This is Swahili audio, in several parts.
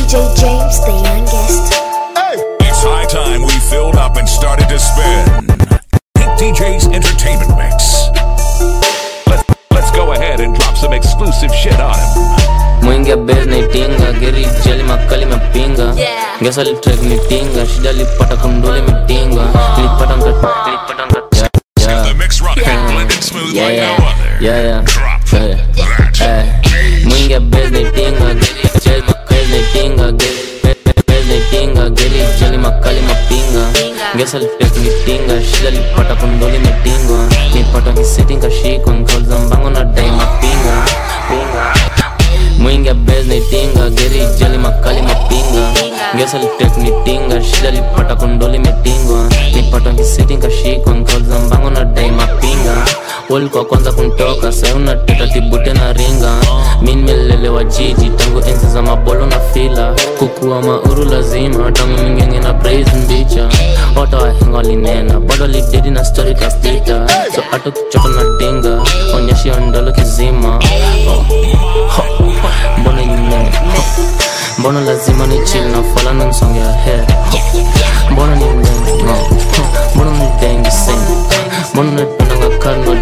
DJ James, the youngest. It's high time we filled up and started to spin. Pink DJ's Entertainment Mix. Let's, let's go ahead and drop some exclusive shit on him. mwingi ya bes naitinga geri jeli makali mepinga ngesa litrek nitinga shida lipata kundule mitinga lipata mtoto lipata mtoto Yeah, The mix running and yeah. blending smooth Yeah, like yeah. no other. Yeah, yeah. Drop Yeah, yeah. that. Eh, mwingi ya bes naitinga geri jeli makali naitinga geri bes naitinga geri jeli makali mapinga ngesa litrek nitinga shida lipata kundule mitinga nipata kiseti nkashikwa nkauliza mbango na dai mapinga pinga mwingi abez naitinga geri jeli makali mapinga ngesa litek nitinga shida lipata kondoli metingwa nipata kisiti nkashikwa nkauliza mbango na dai mapinga walikuwa kwanza kuntoka sai unateta tibute na ringa mi nimelelewa jiji tangu enzi za mabolo na fila kukuwa mauru lazima tangu mingenge na praise mbicha wata wahenga walinena bado lidedi na story kastita so hata kuchoka na dinga onyeshi ondolo kizima oh. Ho, mbona ine mbona lazima ni chill na fala na nsonge ya head mbona ni mlengo mbona ni dengi sing mbona napendanga karno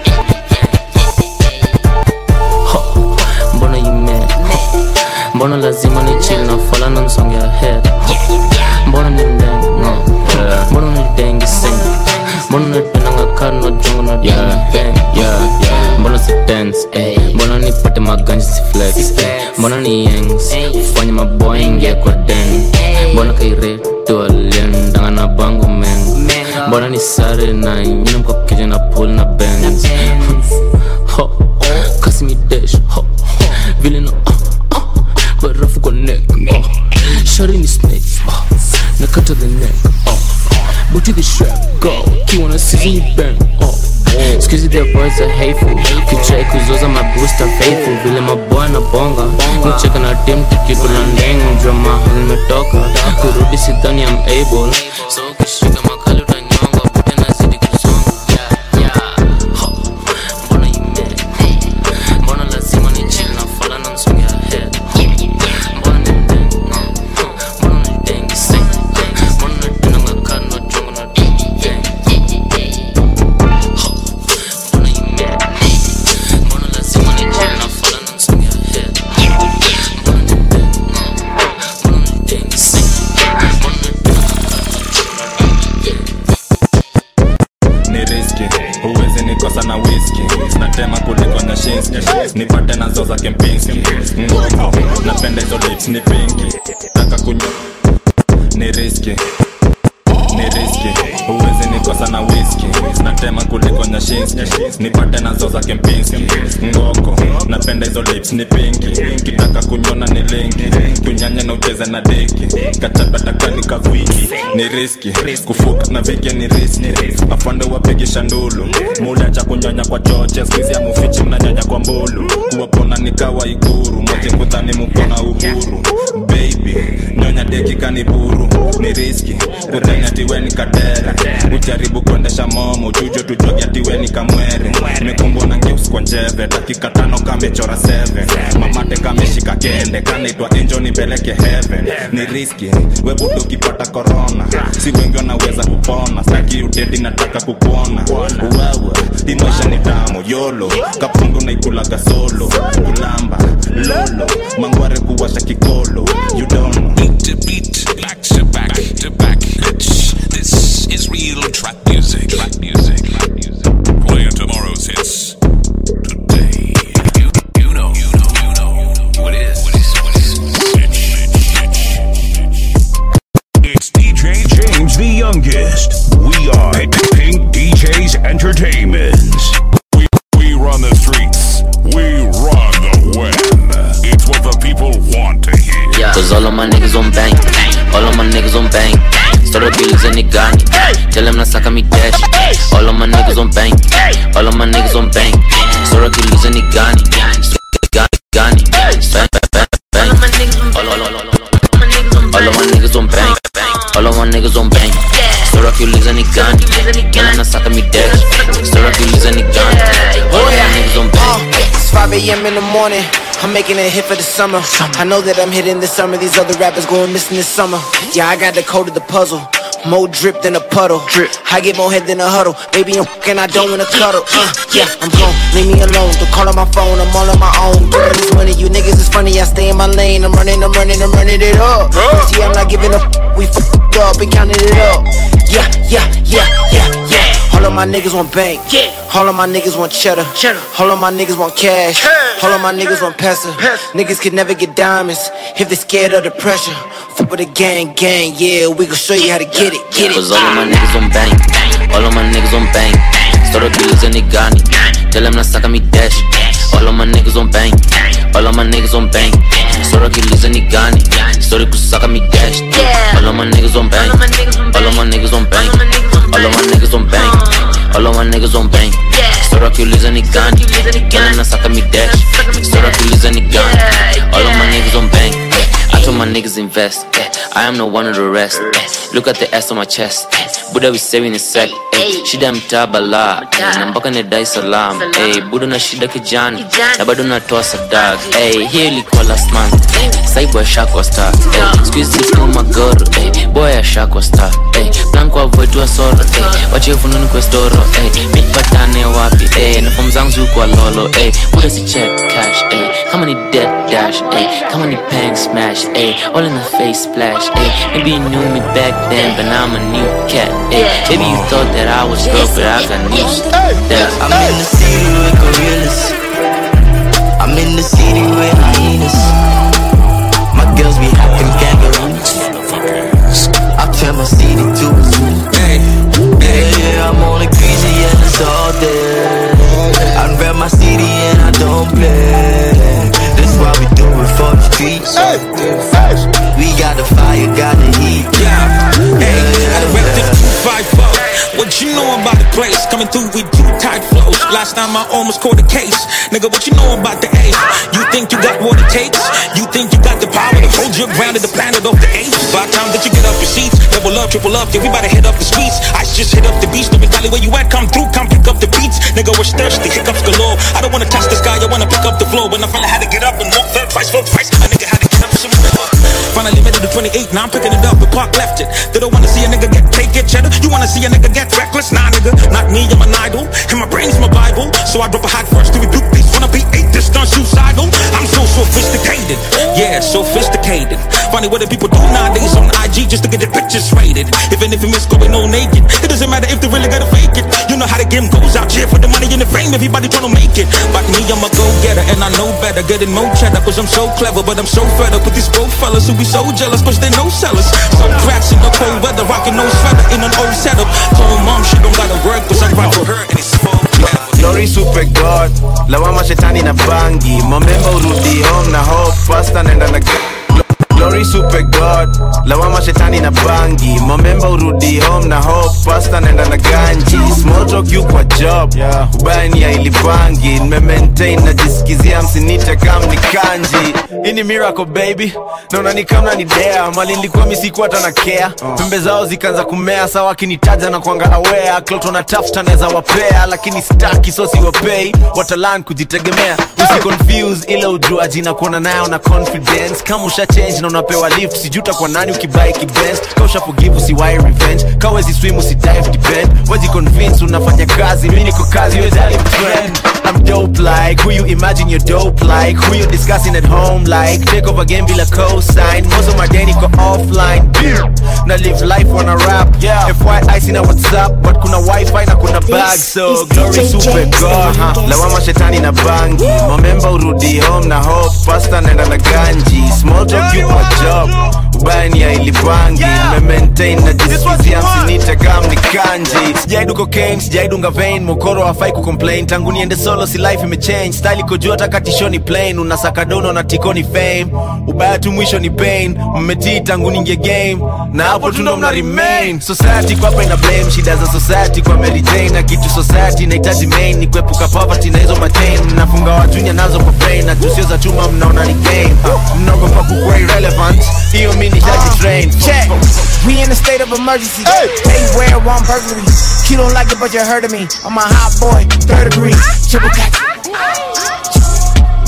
Ho, mbona ime mbona lazima ni chill na fala na nsonge ya head mbona ni mlengo mbona ni dengi sing mbona napendanga karno jongo na yeah, yeah, yeah. mbona si dance eh. mbona nipate maganja si flex eh. mbona ni yangs ufanye maboy ingia kwa den mbona kairetu aliendanga na bango men mbona ni sare na nyina mkokeja na pool na benz ho kasi mi dash ho vile na ah, ah, barafu kwa neck oh. shari ni snake oh. nakata the neck oh. Booty the strap, go Kiwa na season you bang, oh Excuse their boys are hateful Kichai kuzoza my booster faithful Vile maboy na bonga Nicheka na team tukikula ndeng Drama nimetoka Kurudi sidhani I'm able So ukishika makali utanyonga Bute nazidi kusonga Yeah, yeah Ho, Mbona ime Mbona lazima ni chill na fala na nsonge ya head Mbona ni mdengo Mbona ni dengi sing Mbona natunanga kano chongo na deng Mbona ime Mbona lazima ni chill na fala na nsonge ya head Mbona ni mdengo Mbona ni dengi sing Mbona natunanga ni riski huwezi nikosa na wiski natema kuliko nyashinski nipate nazo za kempinski ngoko napenda hizo lips ni pinki taka kunyo ni riski ni riski huwezi nikosa na wiski natema kuliko nyashinski nipate nazo za kempinski ngoko napenda hizo lips ni pinki kitaka kunyona ni linki tunyanye na ucheze na deki kachabatakani kaviki ni riski kufuka na vike ni riski afande wapigisha ndulu muda cha kunyonya kwa choche skuizi ya mufichi mnanyonya kwa mbulu kuwapona nikawa iguru moje kudhani mukona uhuru baby nyonya deki kaniburu ni riski kudhani atiweni kadere ujaribu kuendesha momo jujo tujogi atiweni kamwere mekumbwa na ngeus kwa njeve dakika tano kamechora 7 mamate kameshika kende kanaitwa enjo nipeleke heaven ni riski webudu ukipata korona si wengi wanaweza kupona staki udedi nataka kukuona wewe hii maisha ni tamu yolo kapungu naikulaga solo kulamba lolo mangware kuwasha kikolo you don't know Beat to beat, back to back to back. Bitch, this is real trap music. Trap music. Trap music. Playing tomorrow's hits today. You, you know, you know, you know what it is. What is, what is, It's DJ James the youngest. We are Pink DJs Entertainments. We, we run the streets. We run the web. It's what the people want to hear. Yeah, cause all of my niggas on bang. All of my niggas on bang. Started dealers and it got me. Tell them nasaka me dash. All of my niggas on bang. All of my niggas on bang. Started dealers and it got me. Got Gani, bang, bang, bang, bang. All, all, all, all, all. all of my niggas on bang. All of my niggas on bang. Started dealers and it got me. Tell them nasaka me dash. Started dealers and it got me. All of my niggas on bang. It's 5 a.m. in the morning. I'm making a hit for the summer. I know that I'm hitting this summer. These other rappers going missing this summer. Yeah, I got the code of the puzzle. More drip than a puddle. Drip. I get more head than a huddle. Baby, I'm fucking, I don't wanna cuddle. Uh, yeah, I'm gone. Leave me alone. Don't call on my phone. I'm all on my own. Doing this money. You niggas is funny. I stay in my lane. I'm running, I'm running, I'm running it up. See, I'm not giving up. We fucked up and counted it up. Yeah, yeah, yeah, yeah, yeah. All of my niggas want bank. Yeah. All of my niggas want cheddar. Cheddar. All of my niggas want cash. All of my niggas want pesa. Niggas can never get diamonds if they scared of the pressure. Fuck with the gang, gang. Yeah, we gon' show you how to get it, get it. Cause all of my niggas on bang, all of my niggas on bang. Story killers and Nigani, tell them nasaka me dash. All of my niggas on bang, all of my niggas on bang. Story killers and Nigani, story kusaka me dash. All of my niggas on bang, all of my niggas on bang, all of my niggas on bang, all of my niggas on bang. Story killers and Nigani, tell them nasaka me dash. Story killers and Nigani, all of my niggas on bang. I told my niggas invest. eh. I am no one of the rest. eh. Look at the ass on my chest. eh. Buda we saving a sec. eh. Shida mtaa bala eh. na mpaka ni Dar es Salaam. eh. Buda na shida kijani na bado natoa sadak. eh. Hii ilikuwa last month. eh. Saibu ashakwa star. eh. Squeeze six kama magoro. eh. Boy ashakwa star. eh. Plan kwa avoid wa soro. eh. Wache fununi kwa storo. eh. Nipatane wapi? eh. Na form zangu zikuwa lolo. eh. Buda si check cash. eh. Kama ni dead dash. eh. Kama ni pang smash. eh. All in the face splash. eh. Maybe you knew me back then, but now I'm a new cat. eh. Maybe you thought that I was real, but I got news. That's I'm in the city with gorillas. I'm in the city with hyenas. My girls be hopping kangaroos. I turn my city to a zoo. Yeah, yeah, I'm on the crazy and it's all day. I rep my city and I don't play. That's why we do it for the streets. We got the fire, got the heat. Yeah, hey, I rep the 254. What you know about the place? Coming through with two tight flows. Last time I almost caught a case. Nigga, what you know about the ace? You think you got what it takes? You think you got the power to hold your ground to the planet of the apes? By the time that you get up your seats, double up, triple up, yeah, we about to hit up the streets. I just hit up the beach, no valley where you at, come through, come pick up the beats. Nigga, was thirsty, hiccups galore. I don't wanna touch the sky, I wanna pick up the floor. When I finally had to get up and walk that twice, flow twice, a nigga had to get up some more. Finally made it to 28, now I'm picking it up, the park left it. They don't wanna see a nigga get cake, get cheddar. You wanna see a nigga get reckless? Nah, nigga, not me, I'm an idol. And my brain's my Bible. So I drop a hot verse to rebuke these wanna be eight distance suicidal. I'm so sophisticated, yeah, sophisticated. Funny what the people do nowadays on IG just to get their pictures rated. Even if you miss going no naked, it doesn't matter if they really gotta fake it. You know how the game goes out here for the money and the fame. Everybody tryna make it. But me, I'm a go getter and I know better. Getting more cheddar cause I'm so clever, but I'm so fed up with these broke fellas who be so jealous cause they no sellers. Some cracks in the cold weather, rocking no sweater in an old setup. Told mom she don't gotta work cause I ride for her and it's full. Glory super god lawama shetani na bangi mamemba urudi home na hope pasta naenda na Glory super god lawama shetani na bangi mamemba urudi home na hope pasta naenda na ganji small talk you kwa job ubaya ni ya ilipangi nimemaintain najisikizia msinite kam ni kanji hii ni miracle baby naona ni kama ni dea mali nilikuwa misikuwa hata na care pembe zao zikaanza kumea sawa akinitaja na kuanga aware kloto na tafuta naweza wapea lakini staki so siwapei watalan kujitegemea usiconfuse ile ujuaji na kuona nayo na confidence kama usha change na unapewa lift sijuta kwa nani ukibai kibens ka usha forgive usiwai revenge ka wezi swim usidive depend wezi convince unafanya kazi mi niko kazi wezali friend I'm dope like who you imagine you're dope like who you discussing at home like take over game bila cosign most of my day niko offline na live life on a rap yeah. FYI sina whatsapp but kuna wifi na kuna bag so is glory DJ super James, god the huh? youngest. lawama shetani na bangi mamemba urudi home na hope pasta naenda na ganji small talk you kwa job ubaya ni ya ilipangi nimemaintain na jisikizia msinite kam ni kanji sijaidu cocaine sijaidunga vein mokoro hafai kucomplain tangu niende solo si life imechange style iko juu hata katisho ni plain unasaka dono na tiko ni fame ubaya tu mwisho ni pain mmetii tangu ningie game na hapo tu ndo mna remain society kwa hapa ina blame shida za society kwa Mary Jane na kitu society inahitaji main ni kuepuka poverty na hizo matain mnafunga watunya nazo kwa brain na tusio za chuma mnaona ni game uh, mnaogopa kukuwa irrelevant hiyo mi nishaji train Check. We in a state of emergency. They wear one burglary. You don't like it, but you heard of me. I'm a hot boy, third degree. Triple cat.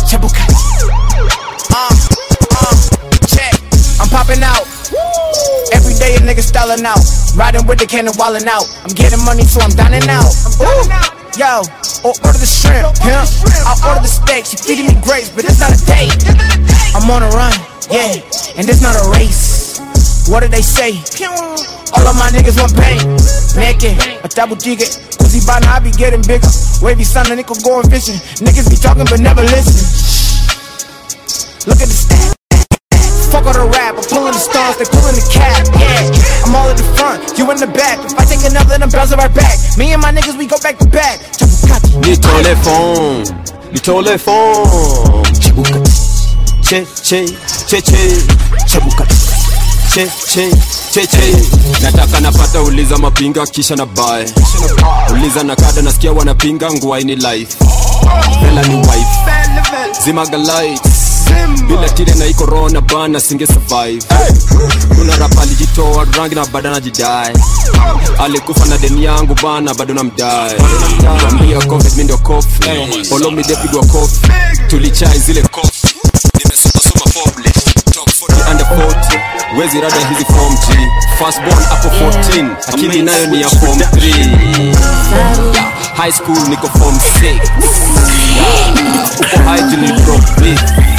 popping out. Every day a nigga styling out. Riding with the cannon, wildin' out. I'm getting money, so I'm dining out. Ooh. Yo, or order the shrimp, pimp. I order the steak. She feeding me grapes, but it's not a date. I'm on a run, yeah, and it's not a race. What do they say? All of my niggas want pain. Naked, a double jigger. Pussy by now I be getting bigger. Wavy son, a nigga going fishing. Niggas be talking but never listen. Look at the stats. Fuck all the rap, I'm pulling the stars, they pulling the cap, yeah. I'm all in the front, you in the back. If I take another, then I'm bouncing right back. Me and my niggas, we go back to back. Chapukati. nitole fom nitole fom chibuka che che che che chibuka che che che che nataka napata uliza mapinga kisha na bae uliza na kada nasikia wanapinga nguaini life vela ni wife zimaga lights bila tire na iko corona bana singe survive kuna rapa alijitoa rangi na bado najidai alikufa na deni yangu bana bado namdai ambia covid mi ndio kofi olomi depigwa kofi tulichai zile kofi nimesomasoma foble top 40 under 40 wezi rada hizi form g firstborn hapo 14 akili nayo ni ya form 3 high school niko form 6 uko high till ni broke big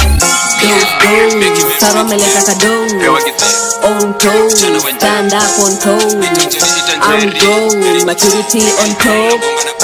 Saro ameleta kadou On toes, stand up on toes I'm grown, maturity on top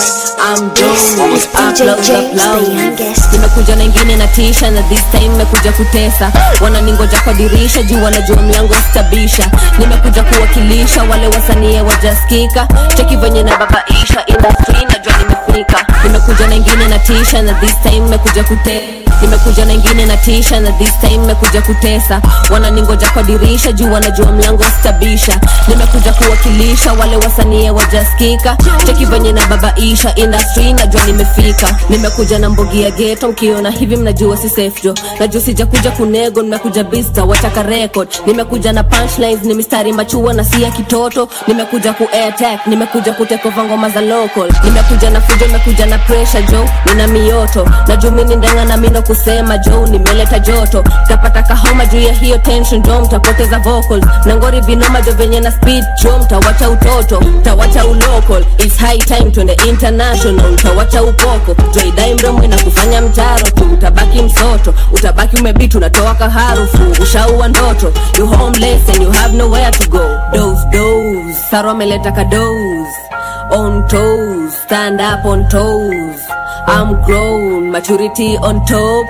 I'm grown, It's DJ upload, James, the upload youngest. nimekuja na ingine na tisha na this time nimekuja kutesa wananingoja kwa dirisha juu wanajua mlango stabisha nimekuja kuwakilisha wale wasanie wajaskika cheki venye na babaisha industry najua nimefika nimekuja na ingine na tisha na this time nimekuja kute nimekuja na ingine na tisha na this time nimekuja kutesa wananingoja kwa dirisha juu wanajua mlango stabisha nimekuja kuwakilisha wale wasanie wajaskika cheki venye na babaisha industry najua nimefika nimekuja na mbogi ya geto mkiona hivi mnajua si safe jo najua sijakuja kunego nimekuja bista wataka record nimekuja na punchlines ni mistari machua na si ya kitoto nimekuja ku attack nimekuja kutekova ngoma za local nimekuja na fujo nimekuja na pressure jo nina mioto najua mimi ndenga na mindo kusema jo nimeleta joto tapata kahoma juu ya hiyo tension jo mtapoteza vocals na ngori vinoma jo venye na speed jo mtawacha utoto mtawacha ulocal it's high time twende international mtawacha upoko joidai mdomwe na kufanya mtaro tu utabaki msoto utabaki umebit unatoa kaharufu ushaua ndoto you homeless and you have nowhere to go dose dose saro ameleta kadose on toes stand up on toes i'm grown maturity on top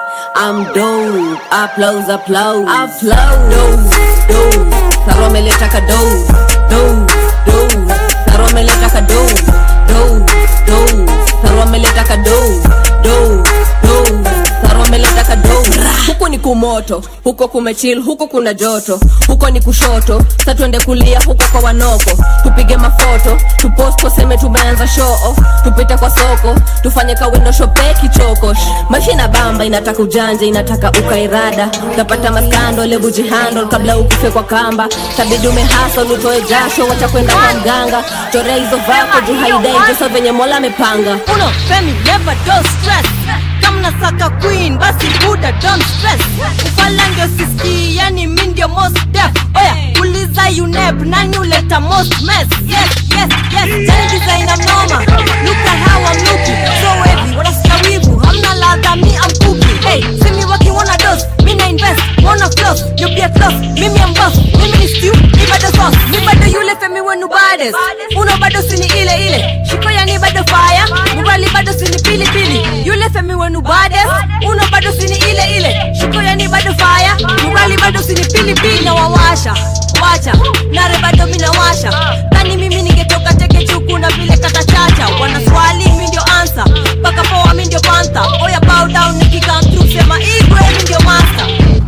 I'm dope, applause, applause, applause. Dose, dose, Saro ameleta ka dose, dose, dose. Saro ameleta ka dose, dose, dose. Saro ameleta ka dose, dose, dose. Saro ameleta ka dose. Huku ni kumoto, huko kumechil, huko kuna joto, huko ni kushoto, sa tuende kulia huko kwa wanoko, tupige mafoto, tupost tuseme tumeanza show off, tupite kwa soko, tufanye ka window shope kichoko. Maisha ina bamba, inataka ujanja, inataka ukairada, utapata maskando, lebu jihandle kabla ukufe kwa kamba, tabidi umehasol, utoe jasho, wacha kwenda kwa mganga, chorea hizo vako juu haidai joso venye mola amepanga. uno femi never don't stress kama nasaka queen basi buda don't stress ufala ndio siski yani mi ndio most def oya uliza unep nani uleta most mess yes yes yes jani designer noma look at how I'm looking so heavy wanasikia wivu hamna ladha mi am cooking hey see me working wanna dose mi na invest wanna floss you be a floss mimi am boss mimi ni stew ni bado sauce ni bado yule femi wenu bades uno bado sini ile ile shiko yani bado fire mubali bado sini pili pili yule femi wenu bades uno bado sini ile ile shiko yani bado fire mubali bado sini pili pili na wawasha wacha nare bado minawasha kani mimi ningetoka teke chuku na vile katachacha wana swali mi ndio ansa mpaka poa mi ndio panta oya bow down nikikam through sema igwe mi ndio master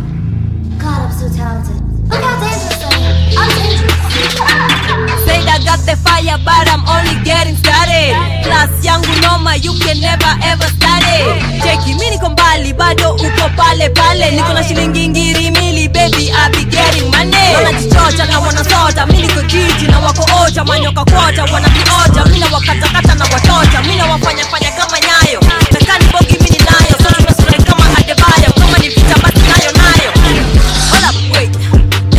God, I'm so talented. Look how dangerous I am. I'm dangerous. Said I got the fire, but I'm only getting started. Class yangu noma, you can never ever study. Cheki, mi niko mbali, bado uko pale pale. Niko na shilingi ngiri mili, baby, I be getting money. Wanajichocha na wanasota, mi niko jiji na wako ocha, manyoka kwota, wanavioja, mi na wakatakata na watocha, mi na wafanya fanya kama nyayo. Nakani bogi mi ninayo, so tumesura kama Adebayo, kama ni vita basi nayo nayo. Hold up, wait.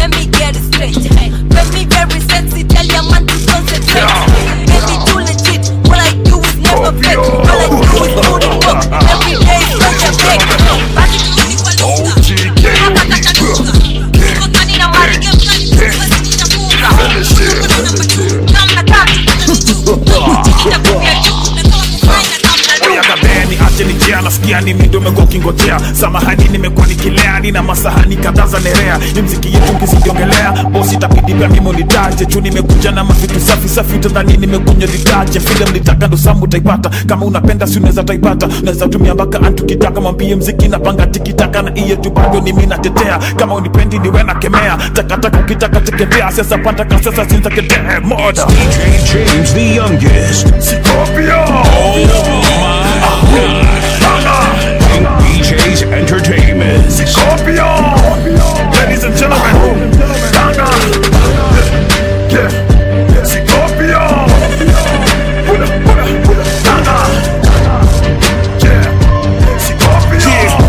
yani mi ndo umekuwa ukingojea samahani nimekuwa nikilea nina masahani kadhaa za nerea ni mziki yetu nkizidiongelea bosi itabidi pia mimi unitaje juu nimekuja na mavitu safi safi utadhani nimekunywa litaje vile mlitaka ndo samu utaipata kama unapenda si unaweza taipata unaweza tumia mpaka antukitaka mwambie mziki napanga tikitaka na iye tu bado ni mi natetea kama unipendi niwe na kemea takataka ukitaka teketea sasa pantaka sasa sintaketee moda DJ James the youngest. Scorpio. Pink BJ's Entertainment. Scorpio. Ladies and gentlemen, Dana. Yeah, yeah. Scorpio. Pula, pula, pula. Dana. Yeah. Scorpio.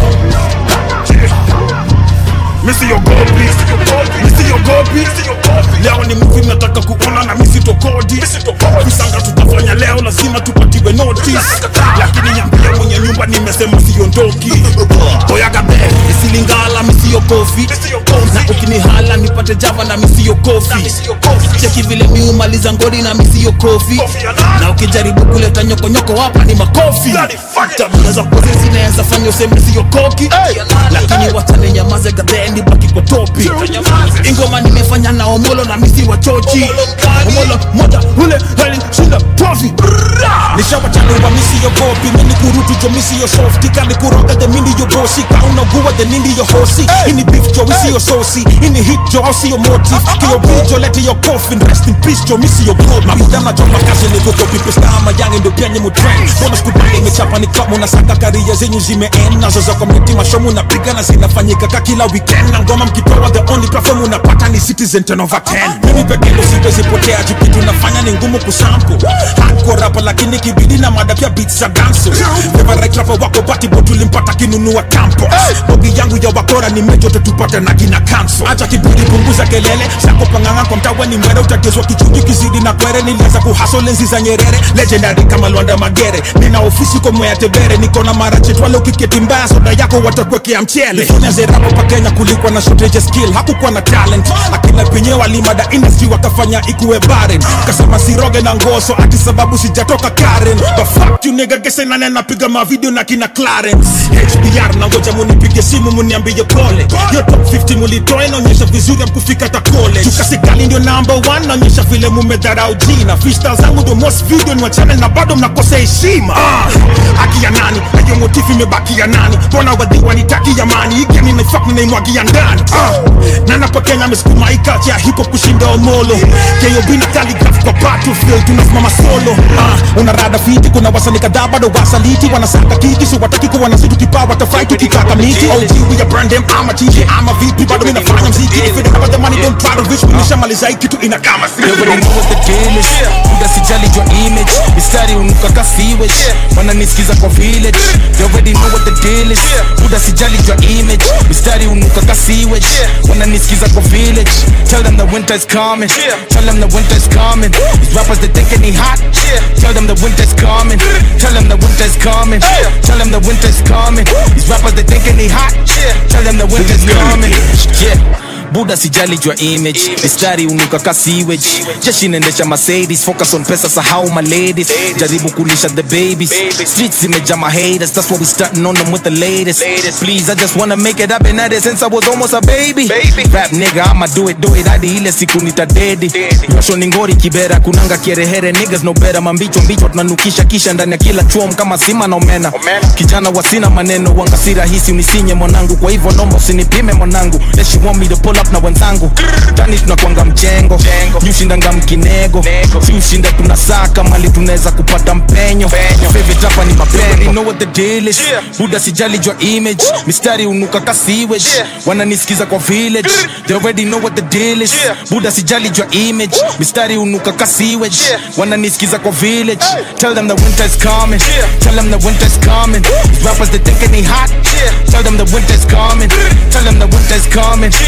Yeah. Missy your gold piece. Missy your gold piece. Leo ni movie nataka kuona na misi tokodi visanga tutafanya leo lazima tupatiwe notice lakini nyambia mwenye nyumba nimesema siondoki oyagabe isilingala misiyo kofi na ukinihala nipate java na misiyo kofi cheki vile miumaliza ngori na misiyo kofi na ukijaribu kuleta nyokonyoko hapa ni makofi tabia za pozi zinaweza fanya useme siyo koki lakini wachane nyamaze gadhendi baki kwa topi ingoma nimefanya na omolo na misi wa chochi omolo moja ule heli shinda tofi nishawachanua misi yo gopi mini kurutu jo misi yo softi kani kuroga de mini yo bosi kaunaguwa de nindi yo hosi ini beef jo isi yo sosi ini hit jo ausi yo motive kiyo bijo lete yo coffin rest in peace jo misi yo gold mabuda majo makazi ni kuko pipe stama yange ndo pia nyemu trend bona skubali imechapa ni kama unasaka karia zenyu zimeend nazo za community mashomu napiga na zinafanyika ka kila weekend na ngoma mkipewa the only platform unapata ni citizen 10 over 10 mimi peke ndo siwezi potea juu kitu nafanya ni ngumu kusample hardcore rapa lakini kibidi na mada pia beats za ganso favorite rapper wako bati bo tulimpata kinunua tampo bogi yangu ya wakora ni mejo tutupate na kina kanso acha kibidi punguza kelele sako panganga kwa mtawa ni mwere utatezwa kichuki kizidi na kwere nilianza kuhaso lenzi za nyerere legendary kama Lwanda Magere nina ofisi kwa mwea tebere niko na mara chetwale ukiketi mbaya soda yako watakwekea mchele nazerapo pa Kenya kulikuwa na shortage ya skill hakukuwa na talent akina penye walimada industry wakafanya ikuwe barren kasema siroge na ngoso ati sababu sijatoka Karen the fuck you nigga gese nane napiga mavideo na kina Clarence HBR na ngoja munipige simu muniambie pole yo top 50 mulitoa inaonyesha vizuri amkufika ta college tukasikali ndio number 1 naonyesha vile mumedharau jina freestyle zangu ndio most video ni wa channel na bado mnakosa heshima ah, haki ya nani hiyo motifu imebaki ya nani mbona wadhi wanitaki ya mani hiki ni naifuck ninaimwagia ndani ah, na napokenya amesukuma ikachi ya hip hop kushinda omolo KOB na calligraph kwa battlefield tunasimama solo ah, una rada fiti kuna wasanii kadhaa bado wasaliti wanasaka kiki so wataki kuwa na situ kipaa watafai tukikaka miti OG we are brand them ama TJ ama vipi bado mimi nafanya mziki if it about the money don't try to reach me nishamaliza hii kitu ina kama si You already know what the deal is Muda sijali your image Mistari unuka ka sewage Wananisikiza kwa village You already know what the deal is Muda sijali your image Mistari unuka ka sewage Wananisikiza kwa village Tell them the winter is coming Tell them the winter is coming These rappers they think they hot Tell them the winter is coming Tell them the winter is coming Tell them the winter is coming These rappers they think they hot Tell them the winter is coming Yeah buda sijali jua image mistari unuka ka sewage jeshi inaendesha mercedes focus on pesa sahau my ladies jaribu kulisha the babies streets zimeja my haters that's why we starting on them with the latest please i just wanna make it up and that since i was almost a baby rap nigga i'ma do it do it hadi ile siku nitadedi nyosho ni ngori kibera kunanga kierehere niggas no better mambicho mbicho tunanukisha kisha ndani ya kila chuom kama sima na omena kijana wasina maneno wanga si rahisi unisinye mwanangu kwa hivyo nomba usinipime mwanangu Then she want me to pull up na wenzangu tani tunakwanga mjengo nyushindanga mkinego si ushinda tunasaka mali tunaweza kupata mpenyo favorite hapa ni mapengo know what the deal is buda sijali jua image mistari unuka ka sewage wananisikiza kwa village they already know what the deal is buda sijali jua image mistari unuka ka sewage wananisikiza kwa village tell them the winter is coming tell them the winter is coming These rappers they think they hot tell them the winter is coming tell them the winter is coming tell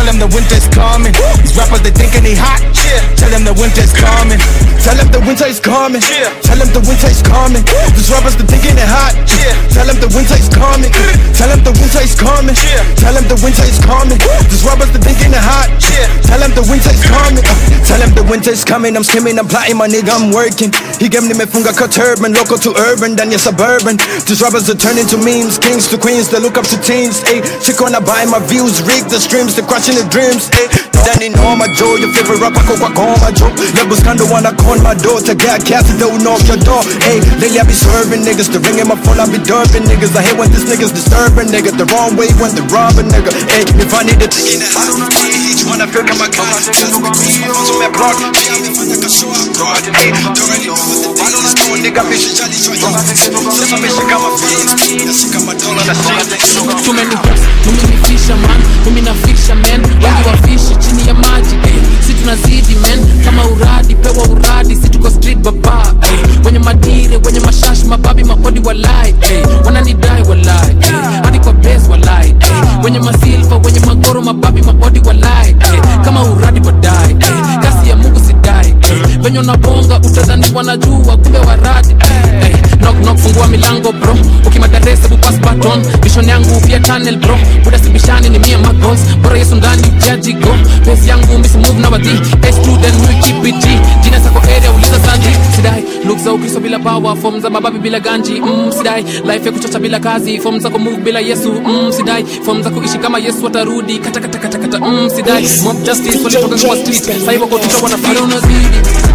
them the winter's coming. These rappers they thinking they hot. Tell them the winter's coming. Tell them the winter is coming. Tell them the winter is coming. These rappers they thinking they hot. Tell them the winter is coming. Tell them the winter is coming. Tell them the winter is coming. These rappers they thinking they hot. Tell them the winter is coming. Uh, Tell them the winter is coming. I'm skimming, I'm plotting, my nigga, I'm working. He gave me funga cut turban, local to urban, then you're suburban. These rappers are turning to memes, kings to queens, they look up to teens. Ayy, chick wanna buy my views, rig the streams, they crushing the dreams. Ayy, then in all my Joe, your favorite rapper, go back on my Joe. Levels kinda wanna con my door to get cast, don't knock your door. Ayy, lately I be serving niggas, the ring in my phone, I be dumping niggas. I hate when this niggas disturbing nigga, the wrong way when they robbing nigga. Ayy, if I need to take in the house, each one I feel kama kazi. Just because my phone's on my block, pia amefanya kashow abroad. Ayy, don't really know what the deal is, no nigga, bitch, jali cho yo. Sasa ameshika my feelings, nashika my dollar na shit. tumeni tumenifisha man mimi nafisha men wengi wafishi chini ya maji eh. si tunazidi men kama uradi pewa uradi si tuko street baba eh. wenye madire wenye mashashi mababi makodi walai eh. wananidai walai eh. hadi kwa base walai eh. wenye masilva wenye magoro mababi makodi walai eh. kama uradi badai eh. kasi ya mungu sidai eh. venye unabonga utadhani wanajua kumbe waradi eh. eh. knock knock fungua milango bro ukimadarese bupas baton vision yangu pia channel bro buda sibishani ni mia magos bora yesu ndani ujaji go pesi yangu misi move na wadhi s2 then we keep it g jina sako area uliza sanji sidai look za ukristo bila power form za mababi bila ganji mm, sidai life ya kuchocha bila kazi form za kumove bila yesu mm, sidai form za kuishi kama yesu atarudi kata kata kata kata mm, sidai mob justice walitoka kwa street sasa hivyo kwa tuta wanafanya unazidi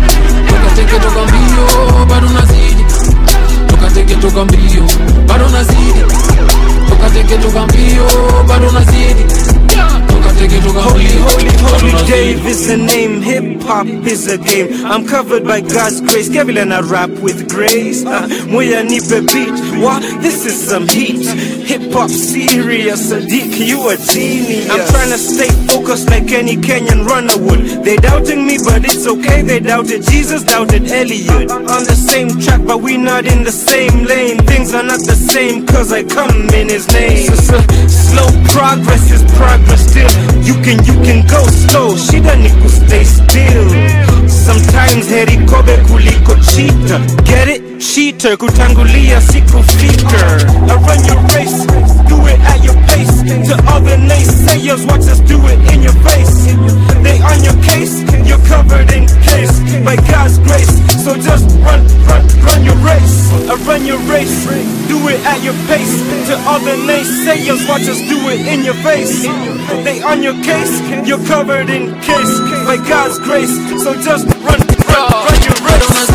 toka teke toka mbio bado unazidi toka teke toka mbio bado unazidi toka teke toka mbio bado unazidi toka teke toka Holy, mbio holy, bado holy unazidi. Dave is the name. Hip hop is a game. I'm covered by God's grace. Kevin and I rap with grace. Uh, Moya nipe beat. What? This is some heat. Hip hop serious. Sadiq, you a genius. I'm trying to stay focused like any Kenyan runner would. They doubting me, but it's okay. They doubted Jesus, doubted Elliot. On the same track, but we not in the same lane. Things are not the same, cause I come in his name. So, so, slow progress is progress still. You can, you can go slow. Shida ni ku stay still. Sometimes heri kobe kuliko cheater. Get it? Cheater kutangulia sikufika. I run your race, do it at your pace. To other naysayers, watch us do it in your face. They on your case, you're covered in case by God's grace. So just run, run, run your race. I run your race, do it at your pace. To other naysayers, watch us do it in your face. They on your case, you're covered in case by God's grace. So just run, run, run your race.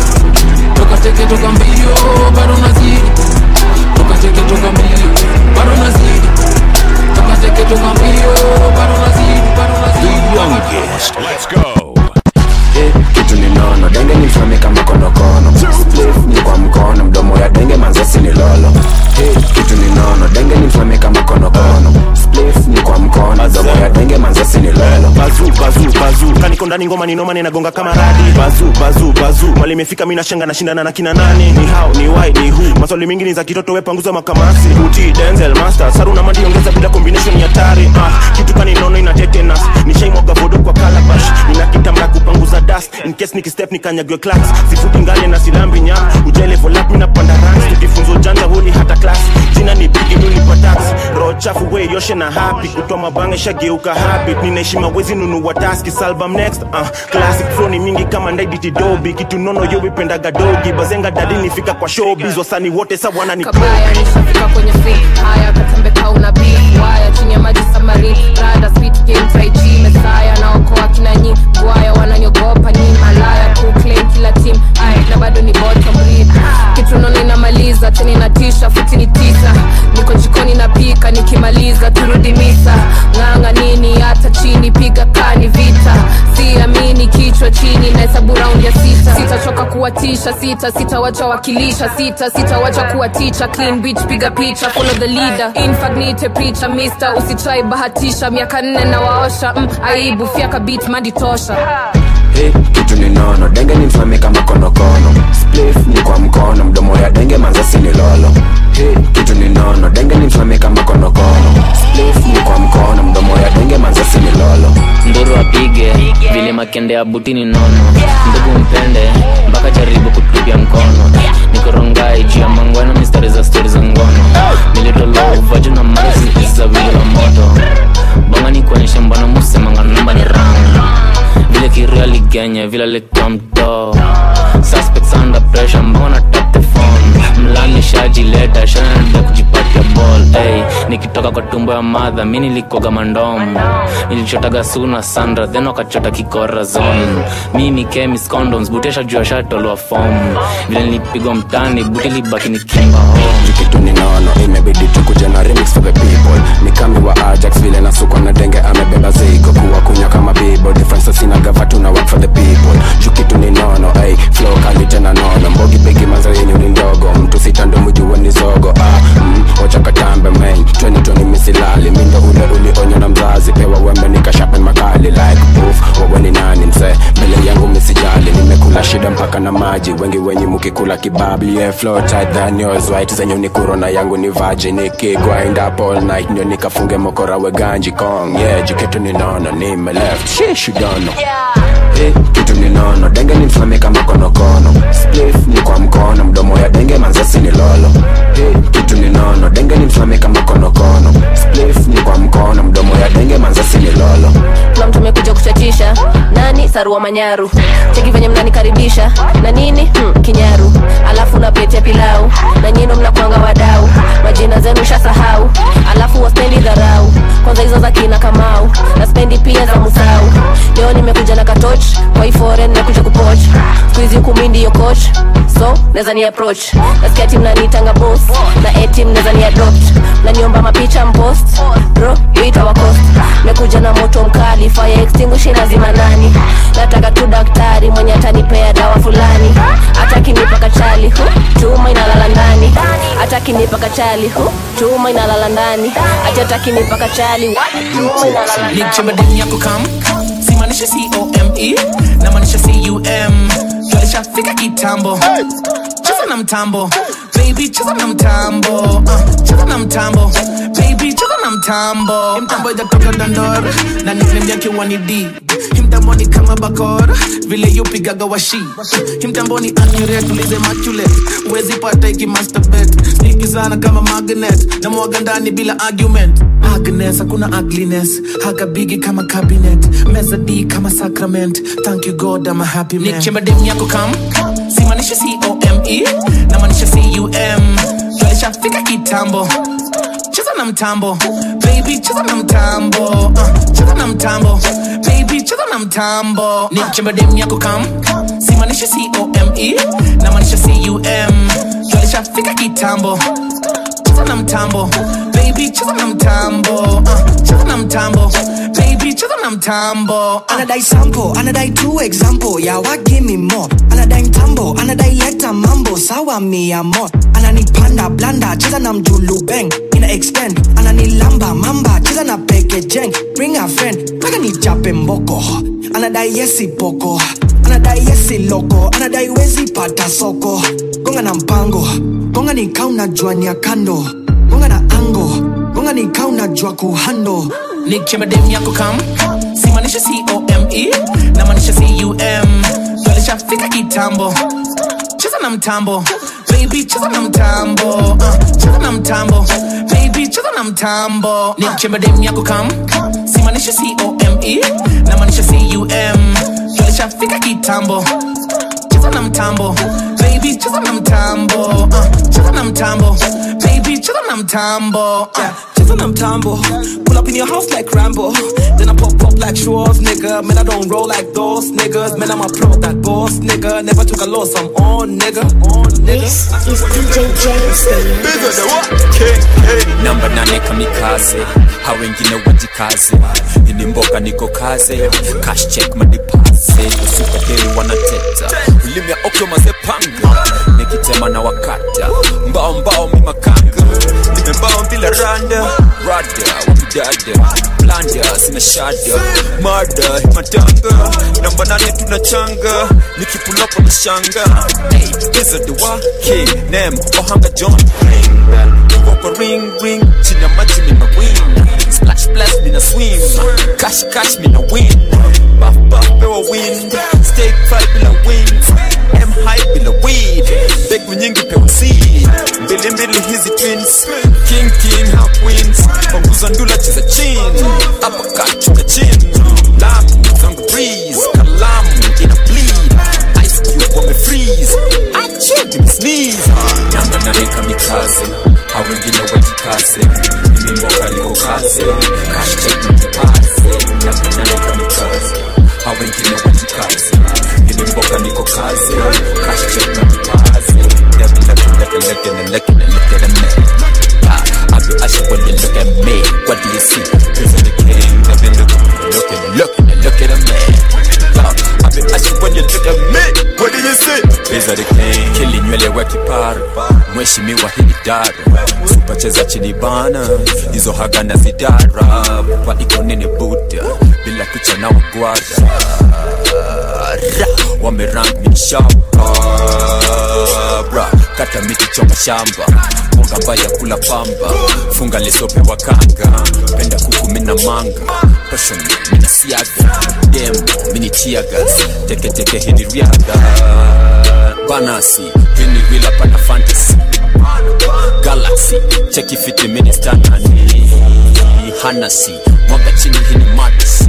toka teke toka mbio bado unazidi toka teke toka mbio bado unazidi toka teke toka mbio bado unazidi bado unazidi Youngest. Let's go. Eh, kitu ni nono denge ni mfame kama konokono Spliff ni kwa mkono mdomo ya denge manzasi ni lolo Eh, kitu ni nono denge ni mfame kama konokono Spliff ni kwa mkono mdomo ya denge manzasi ni lolo bazu bazu bazu kaniko ndani ngoma ni noma ninagonga kama radi bazu bazu bazu mali imefika mimi nashenga nashindana na kina nani ni how ni why ni who maswali mingi ni za kitoto we panguza makamasi uti denzel master saru na mandi ongeza bila combination ya tari ah kitu kani nono ina tetanus ni shame mwaga bodo kwa calabash nina kitamba kupanguza dust in case nikistep nikanyagwe class sifuti ngale na silambi nya ujele volap mimi napanda ranks tukifunzo janja huli hata class jina ni bigi nuni kwa tax roho chafu we yoshe na happy kutoa mabanga shageuka habit ninaishi mawezi nunua taski salbum next uh, classic flow ni mingi kama ndaiditi dobi kitu nono yo wipendaga dogi bazenga dadi nifika kwa showbiz wasani wote sa wana ni kabaya nishafika kwenye fi haya katembeka una beef waya chini ya maji samari rada speed game tai chi mesaya naokoa kina nyi gwaya wananiogopa ni malaya kuclaim kila team ay na bado ni bottom read kitu nono inamaliza tena inatisha futi ni tisa niko jikoni napika nikimaliza turudi misa ng'anga nini hata chini piga kani vita siamini kichwa chini na hesabu raundi ya sita sitachoka kuwatisha sita sitawacha wakilisha sita sitawacha kuwatisha clean beach piga picha follow the leader infagnite picha mister usichai bahatisha miaka nne na waosha mm, aibu fyaka beat mandi tosha Eh, kitu ni nono denge ni mfame kama konokono Spliff ni kwa mkono mdomo ya denge manzasi ni lolo Eh, kitu ni nono denge ni mfame kama konokono Spliff ni kwa mkono mdomo ya denge manzasi ni lolo wikende ya butini nono ndugu mpende mpaka jaribu kutupia mkono nikorongai juu ya mangweno mistari za stori za ngono nilitolewa uvaju na mazi za vile la moto bonga ni kuonyesha mbona musemanga namba ni rang vile kiria ligenya vile alikuwa mtoo suspects under pressure mbona tap the phone mlani shajileta shanada kujipatia ball hey, nikitoka kwa tumbo ya madha mi nilikoga mandom nilichotaga suna sandra then wakachota kikora zone mi ni chemis condoms butesha juu ashatolwa fom vile nilipigwa mtani buti libaki ni kimba home kitu ni nono imebidi tukuja na remix for the people ni kami wa ajax vile nasukwa na denge amebeba zigo kuwa kunywa kama bibo difference sina gava tuna work for the people juu kitu ni nono ay flow kali tena nono mbogi bigi maza yenyu ni ndogo mtu sita ndo mjue ni zogo ah, mm, wacha katambe main 2020 misilali mindo ule ulionywa na mzazi pewa wembe nikashape makali like poof wawe ni nani mse mbele yangu misijali nimekula shida mpaka na maji wengi wenyi mukikula kibabli yeah, flow tight than yours white zenyu ni kurona yangu ni vaji nikigwind up all night ndio nikafunge mokora we ganji kong yeah jiketu ni nono nime left shish you don't know Hey, kitu ni nono denge ni mfame kama konokono splif ni kwa mkono mdomo ya denge manzasi ni lolo hey, kitu ni nono denge ni mfame kama konokono splif ni kwa mkono mdomo ya denge manzasi ni lolo kuna mtu amekuja kuchachisha nani sarua manyaru cheki venye mnanikaribisha na nini hmm, kinyaru alafu napetia pilau na nyino mnakwanga wadau majina zenu shasahau alafu waspendi dharau kwanza hizo za kina kamau na spendi pia za musau leo nimekuja na katoch kwa ifore nimekuja kupoch skuizi kumi ndiyo coach so naweza ni approach nasikia tim nanitanga bos na etim naweza ni adopt naniomba mapicha mpost bro wita wakost mekuja na moto mkali fire extinguish lazima nani nataka tu daktari mwenye atanipea dawa fulani atakinipa kachali hu chuma inalala ndani atakinipa kachali hu chuma inalala ndani ati atakinipa kachali chuma inalala ndani nichemba demu yako kam simaanisha come namaanisha cum tulishafika kitambo cheza na mtambo baby cheza na mtambo uh, cheza na mtambo baby cheza na mtambo mtambo ijatoka dandor na nickname yake wani d himtambo ni kama bakor vile yupigaga washi himtambo ni anyure tulize machule uwezi pata iki masterbet sniki sana kama magnet na mwaga ndani bila argument Agnes, hakuna ugliness haga bigi kama cabinet meza d kama sacrament thank you god I'm a happy man nichemba demu yako kam simaanisha come namaanisha cum tulishafika kitambo cheza na mtambo baby cheza na mtambo uh, cheza na mtambo baby cheza na mtambo nichemba demu yako kam simaanisha come namaanisha cum tulishafika kitambo cheza na mtambo baby cheza na mtambo uh, cheza na mtambo baby cheza na mtambo anadai sample anadai two example ya wa give me more anadai mtambo anadai leta mambo sawa mia mo ananipanda blanda cheza na mjulu bang ina extend ananilamba mamba cheza na peke jeng bring a friend mpaka nichape mboko anadai yesi poko anadai yesi loko anadai wezi pata soko gonga na mpango gonga ni kauna jwani ya kando gonga na ango gonga ni kauna jwa kuhando nichemba demu yako kam simaanisha come namaanisha cum tulishafika kitambo cheza na mtambo baby cheza na mtambo uh, cheza na mtambo baby cheza na mtambo nichemba demu yako kam simaanisha come namaanisha cum tulishafika kitambo cheza na mtambo baby cheza na mtambo uh, cheza na mtambo baby cheza na mtambo uh. Cheza na mtambo Pull up in your house like Rambo Then I pop up like Schwarz, nigga Man, I don't roll like those niggas Man, I'm a pro, that boss, nigga Never took a loss, I'm on, nigga On, nigga This is DJ James namba nane kamikaze ha wengine wajikaze ini mboga niko kaze cash check madipase usukadei wanateta ulimi ya okyo mazepanga nikitema na wakata mbao mbao mimakanga nimembao bila randa rada wakidada blanda sina shada mada matanga namba nane tunachanga nikipulapa mashanga hey, is the wa king nem ohanga john ring bell Wako ring ring chini ya maji mina win splash splash mina swim cash cash mina win buff buff pewa win waheshimiwa hii idara supacheza chini bana hizo haga na zidara pa iko nini buda bila kucha na wagwada wamerang minishamba bra kata miti choma shamba mwanga mbaya kula pamba funga lesope wakanga penda kuku mina manga passion mina siaga demo mini tiagas teketeke hini riadha banasi hini vila pana fantasy galaxy cheki fiti mini stanani hanasi mwaga chini hini madasi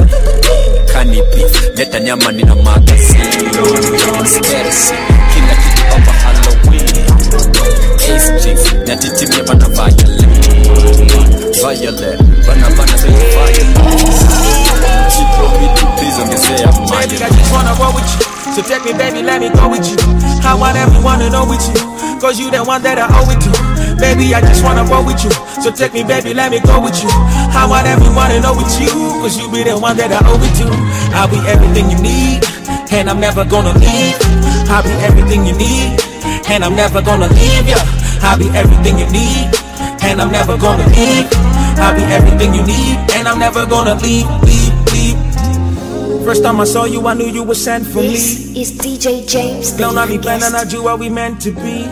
kanipi leta nyama nina magasi Sterisi, kila kitu hapa halloween Ace chicks, nyatitimia bana violet Violet, bana bana say violet Chipro mitu please ongezea Baby, I just wanna roll with you. So take me, baby, let me go with you. I want everyone to know with you. Cause you the one that I owe it to. Baby, I just wanna roll with you. So take me, baby, let me go with you. I want everyone to know with you. Cause you be the one that I owe it to. I'll be everything you need. And I'm never gonna leave. I'll be everything you need. And I'm never gonna leave ya. I'll be everything you need. And I'm never gonna leave. I'll be everything you need. And I'm never gonna leave, leave, leave. First time I saw you, I knew you were sent for This me. is DJ James. Don't I be planning, I do what we meant to be.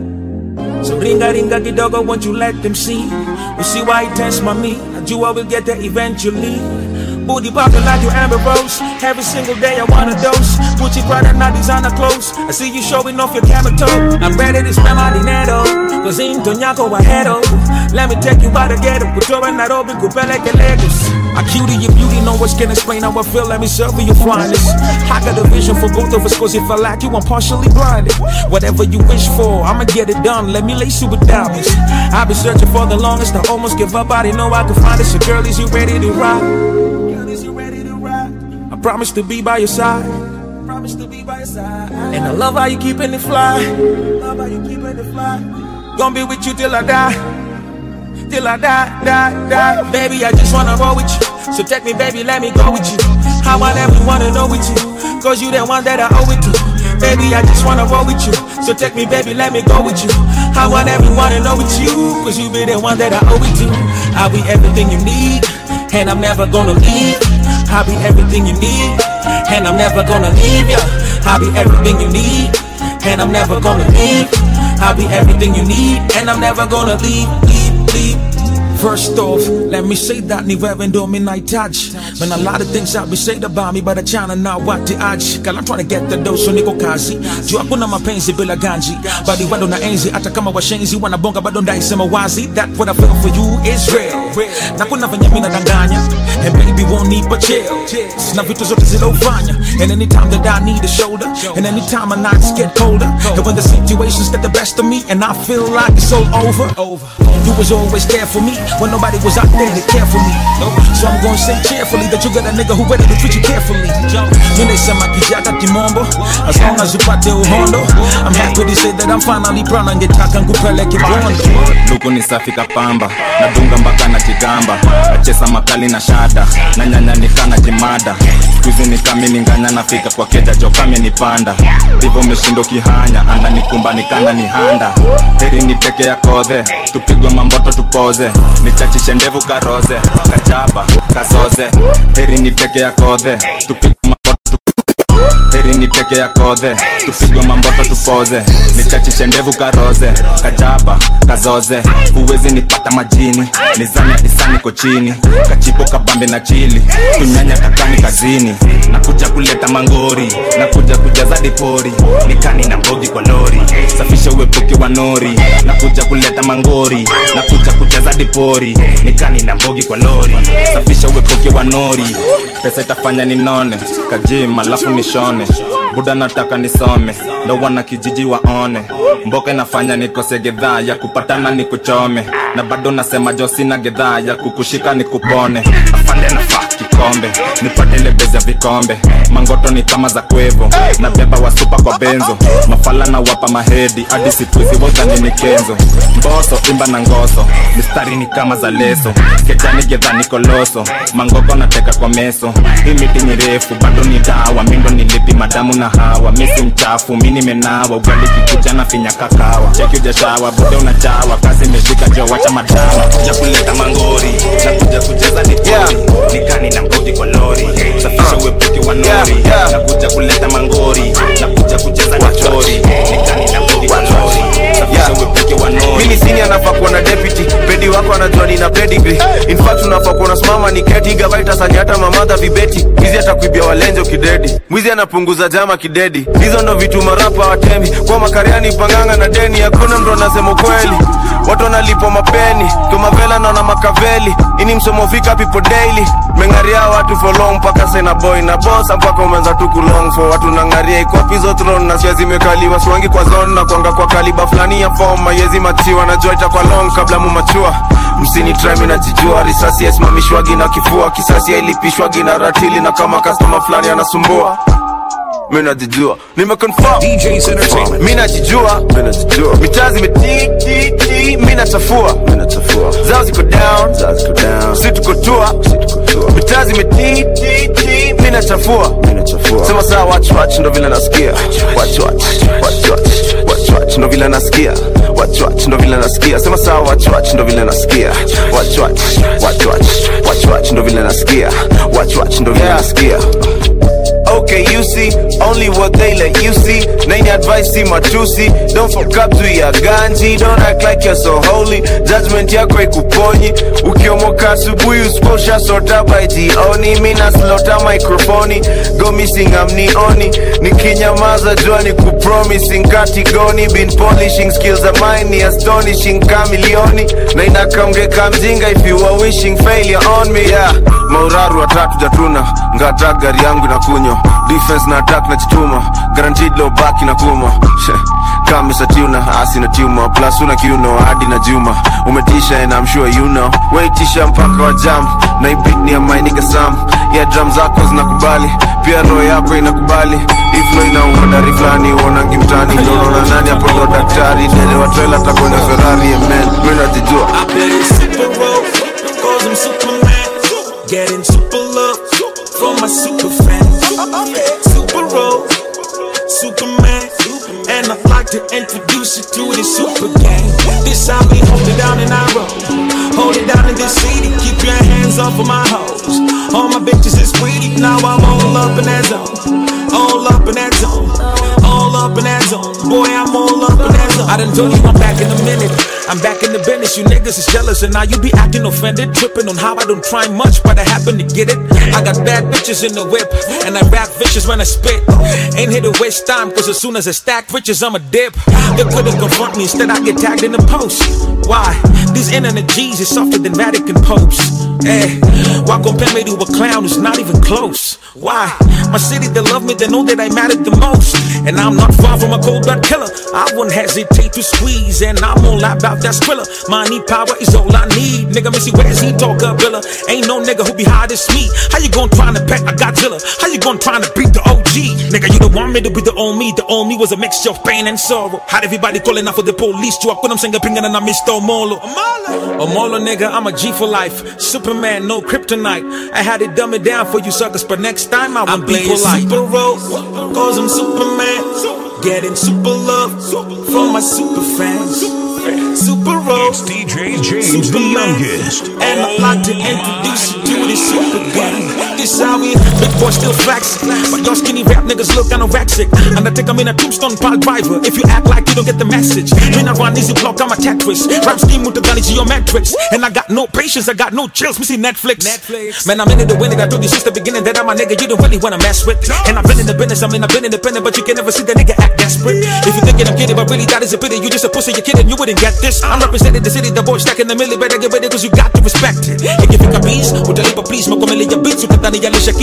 So ringa ringa kidogo, won't you let them see? You see why it tends my me? I do what we'll get there eventually. Booty popping like your Amber Rose. Every single day I want a dose. Gucci Prada, not designer clothes. I see you showing off your camera toe. I'm ready to spend my dinero. Cause in Toñaco ahead Let me take you by the ghetto. Kutoa Nairobi, kupeleke Lagos. I cutie your beauty, no words can explain how I feel. Let me serve you your finest. I got a vision for both of us, cause if I lack you, I'm partially blinded. Whatever you wish for, I'ma get it done. Let me lace you with diamonds. I've been searching for the longest, I almost give up. I didn't know I could find it. So, girl, is you ready to ride? Girl, is you ready to ride? I promise to be by your side. Promise to be by your side. And I love how you keeping it fly. Love how you keeping it fly. Gonna be with you till I die till I die, die, die. Baby, I just wanna roll with you. So take me, baby, let me go with you. I want everyone to know with you. Cause you the one that I owe it to. Baby, I just wanna roll with you. So take me, baby, let me go with you. I want everyone to know with you. Cause you be the one that I owe it to. I'll be everything you need. And I'm never gonna leave. I'll be everything you need. And I'm never gonna leave ya. I'll be everything you need. And I'm never gonna leave. I'll be everything you need. And I'm never gonna leave, leave, leave. First off, let me say that ni wewe ndo minahitaji Man, a lot of things have been said about me but achana na wati aji Girl, I'm trying to get the dough so niko kazi juu hakuna mapenzi bila ganji bali bado na enzi hata kama washenzi wanabonga bado ndaisema wazi that what I feel for you is real na kuna venye mina danganya and baby won't need but chill na vitu zote zilofanya and anytime that I need a shoulder and anytime my nights get colder and when the situations get the best of me and I feel like it's all over you was always there for me when nobody was out there to care for me so I'm gonna say cheerfully that you got a nigga who ready to treat you carefully Mimi sema kijaka kimombo as long as upate uhondo I'm happy to say that I'm finally proud angetaka nkupeleke bondo luku ni safi kapamba nadunga mpaka na kigamba nachesa makali na shada na nyanya nikana kimada skuizi nikamini nganya nafika kwa keja jokame nipanda ndivyo meshindo kihanya ananikumba nikana ni handa heri niteke ya kodhe tupigwe mamboto tupoze nichachishe ndevu karoze kachapa kasoze heri niteke ya kodhe tupigwe mamboto heri niteke ya kodhe tupigwe mamboto tupoze nichachishe ndevu karoze kachapa kazoze huwezi nipata majini nizanya isani kochini kachipo kabambe na chili tunyanya kakani kazini nakuja kuleta mangori nakuja kujaza dipori nikani na mbogi kwa lori safisha uepuke wa nori nakuja kuleta mangori nakuja kujaza dipori nikani na mbogi kwa lori safisha uepuke wa nori pesa itafanya ninone kajim alafu nishone buda nataka nisome ndo wana kijiji waone mboka inafanya nikose gedhaa ya kupatana nikuchome na bado nasema jo sina gedhaa ya kukushika nikupone afande nafaa kiko kombe nipate ile bezi ya vikombe mangoto ni kama za kwevo na beba wasupa kwa benzo mafala na wapa mahedi hadi situzi wodhani ni kenzo mboso imba na ngoso mistari ni kama za leso kejani gedhani koloso mangoko nateka kwa meso hii miti ni refu bado ni dawa mindo nilipi madamu na hawa misi mchafu mi nimenawa ugali kikuja na finya kakawa cheki ujashawa bude unachawa kasi imeshika jo wacha madawa kuja kuleta mangori na kuja kucheza ni yeah. nikani na mkodi kwa lori safisha uepuke wa nori na kuja kuleta mangori na kuja kucheza ni chori nikani na mkodi kwa lori safisha uepuke wa nori mini sini anafaa kuwa na deputy pedi wako anajua nina pedigree in fact unafaa kuwa unasimama ni keti gavaita sanya hata mamadha vibeti mwizi atakuibia walenjo kidedi mwizi anapunguza jama kidedi hizo ndo vitu marapa watemi kwa makariani panganga na deni hakuna mtu anasema kweli watu wanalipwa mapeni tumavela naona makaveli ini msomo fika pipo daily mengaria watu for long mpaka sena boy na bosa mpaka umeanza tu kulong for watu nangaria ikopizo tron na sia zimekaliwa siwangi kwa zone na kuanga kwa kaliba fulani ya form mayezi machiwa na joita kwa long kabla mumachua msini trimi najijua risasi yasimamishwagi na kifua kisasi yailipishwagi na ratili na kama kastoma fulani anasumbua mi najijua nimeconfirm mi najijua mitaa zimetititi mi nachafua zao ziko down si tuko tua mitaa zimetititi mi nachafua sema saa wachwach ndo vile nasikia wachwach wachwach wachwach ndo vile nasikia wachwach ndo vile nasikia sema saa wachwach ndo vile nasikia wachwach wachwach wachwach ndo vile nasikia wachwach ndo vile nasikia Okay, you see, only what they let you see. Name advice, see my juicy. Don't fuck up to your ganji. Don't act like you're so holy. Judgment yako ikuponyi. Ukiomoka asubuhi usikosha sota by jioni. Mina slota microphone. Go missing amnioni. Nikinyamaza jua ni kupromising katigoni. Been polishing skills of mine ni astonishing kamilioni. Na inakamgeka mjinga if you are wishing failure on me. Yeah, mauraru watatu jatuna. Ngata gari yangu inakunywa defense na attack na chituma guaranteed low back na kuma kamisa tuna asi na tuma plus una kiuno hadi na juma umetisha and I'm sure you know waitisha mpaka wa jam na ibit ni ya mainika sam ya drum zako zinakubali pia roho yako inakubali iflo inauma dari fulani uonangi mtani ndonaona nani hapo ndo daktari dele wa trailer takona ferrari amen mimi najijua I play super role, cause I'm Superman. Getting super love from my super fans. Super role, Superman. And I'd like to introduce you to the super gang. This how we hold it down in our road. Hold it down in this city. Keep your hands off of my hoes. All my bitches is greedy. Now I'm all up in that zone. All up in that zone. All up in that zone. Boy, I'm all up in that zone. I done told you I'm back in a minute. I'm back in the business. You niggas is jealous, and now you be acting offended. Tripping on how I don't try much, but I happen to get it. I got bad bitches in the whip, and I rap vicious when I spit. Ain't here to waste time, cause as soon as I stack riches, I'm a dip. They couldn't confront me, instead I get tagged in the post. Why? These internet G's is softer than Vatican popes. Eh, why compare me to a clown who's not even close? Why? My city, they love me, they know that I mattered the most. And I'm not far from a cold blood killer. I wouldn't hesitate to squeeze, and I'm all about that skrilla. Money, power is all I need. Nigga, Missy, where's he talk Villa? Ain't no nigga who be hard as me. How you gon' try to pet a Godzilla? How you gon' try to beat the OG? Nigga, you don't want me to be the old me. The old me was a mixture of pain and sorrow. Had everybody calling out for the police. To up when I'm saying, pingin' and I missed Omolo. Omolo, nigga, I'm a G for life. Superman, no kryptonite. I had it dumb it down for you suckers, but next time I will be polite. Super role, cause I'm Superman. Getting super love from my super fans. Super Roll. It's DJ James the youngest. And I'd like to introduce you to the super gang. This how we big boy still flexing. But your skinny rap niggas look anorexic. And I take them in a tombstone pile driver. If you act like you don't get the message. When I run easy block, I'm a Tetris. Rap scheme with the gun geometrics. And I got no patience, I got no chills. Me see Netflix. Netflix. Man, I'm in it to win it. I told you since the beginning that I'm a nigga you don't really wanna mess with. And I've been in the business, I mean, I've been independent, but you can never see the nigga act desperate. If you thinking I'm kidding, but really that is a pity. You just a pussy, you're kidding, you wouldn't get this. I'm representing the city, the boy stacking the milli. Better get ready, cause you got to respect it. Ikifika beats, utalipa please, makomelia beats, ukadhani yalisha keys. Every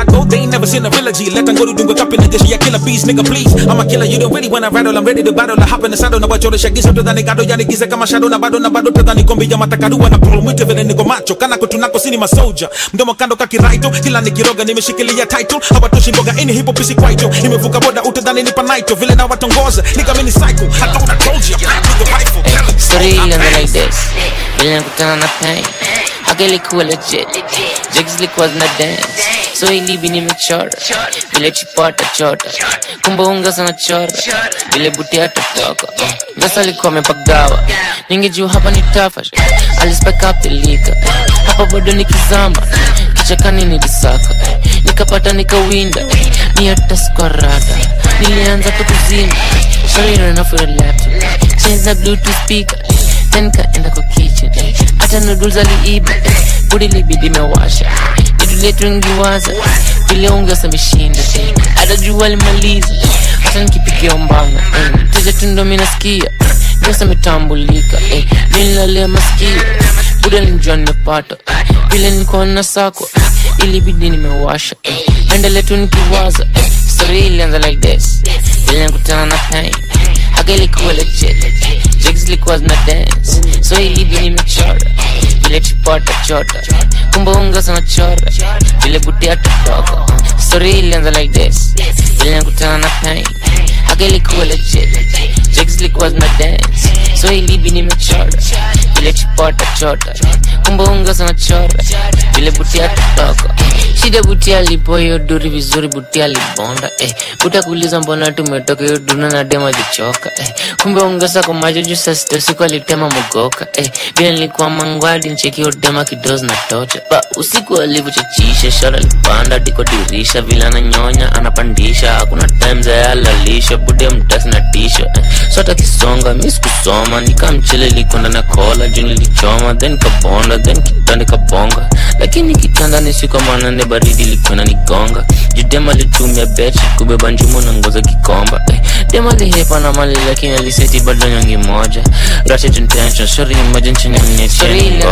I go, they ain't never seen a real G. Let them go to dunga kapi na jeshi ya killer bees, nigga please. I'm a killer, you don't really wanna rattle. I'm ready to battle. I hop in the saddle na wachore shagizo tadhani gado yani giza kama shadow na bado na bado tadhani kombi ya matakarua na pull mwite vile niko macho kana kutunako sini masoja mdomo kando kakiraito kila nikiroga nimeshikilia title hawatoshi mboga ini hipo pisi kwaito nimevuka boda utadhani nipa naito vile na watongoza nikamini cycle I thought I told you I'm back with the rifle Story ilianza like this vile nakutana na pain haka ilikuwa legit jigs ilikuwa zina dance so ilibi nimechora vile chipata chota kumbe unga sana chora vile buti atatoka ngasa alikuwa amepagawa ningejua hapa ni tafash alispeka pilika hapa bado nikizama kichakani nilisaka nikapata nikawinda ni hata skorada nilianza tu kuzima sharirana for a laptop change na bluetooth speaker then kaenda kwa kitchen hata noodles aliiba budi libidi mewasha itu letu ngiwaza vile ungesa meshinda hata jua alimaliza hata nikipigia mbanga teja tundo minasikia ndosa metambulika nilalea masikio buda nilijua nimepata vile nilikuwa na sako ilibidi nimewasha endele tu nikiwaza story ilianza like this vile nikutana na pain haka ilikuwa legit jigs ilikuwa zina dance so ilibi nimechora vile chipota chota kumbe unga sana chora vile buti atatoka story ilianza like this vile nikutana na pain haka ilikuwa legit jigs ilikuwa zina dance so ilibi nimechora vile chipota chota kumbe unga sana chora vile buti atatoka shida buti alipo hiyo duri vizuri buti alibonda eh. buta kuuliza mbona tumetoka hiyo duna na dema jichoka eh. kumbe ongeza kwa macho juu saa sita usiku alitema mugoka eh. bila nilikuwa mangwadi ncheki dema kidozi na tocha ba usiku alivyochachisha shara lipanda diko dirisha vile ananyonya anapandisha hakuna time za yalalisha bude mtasi na tisha eh. so hata kisonga mi sikusoma nikamchele likwenda na kola juu nilichoma then kabonda then kitanda kabonga lakini kitanda ni siku manane baridi likwenda nigonga judema litumia bechi kubeba njumo na ngoza kikomba eh. dema lihepa na mali lakini aliseti bado nyongi moja ratchet intention sorry imagine chini ya mnyecheni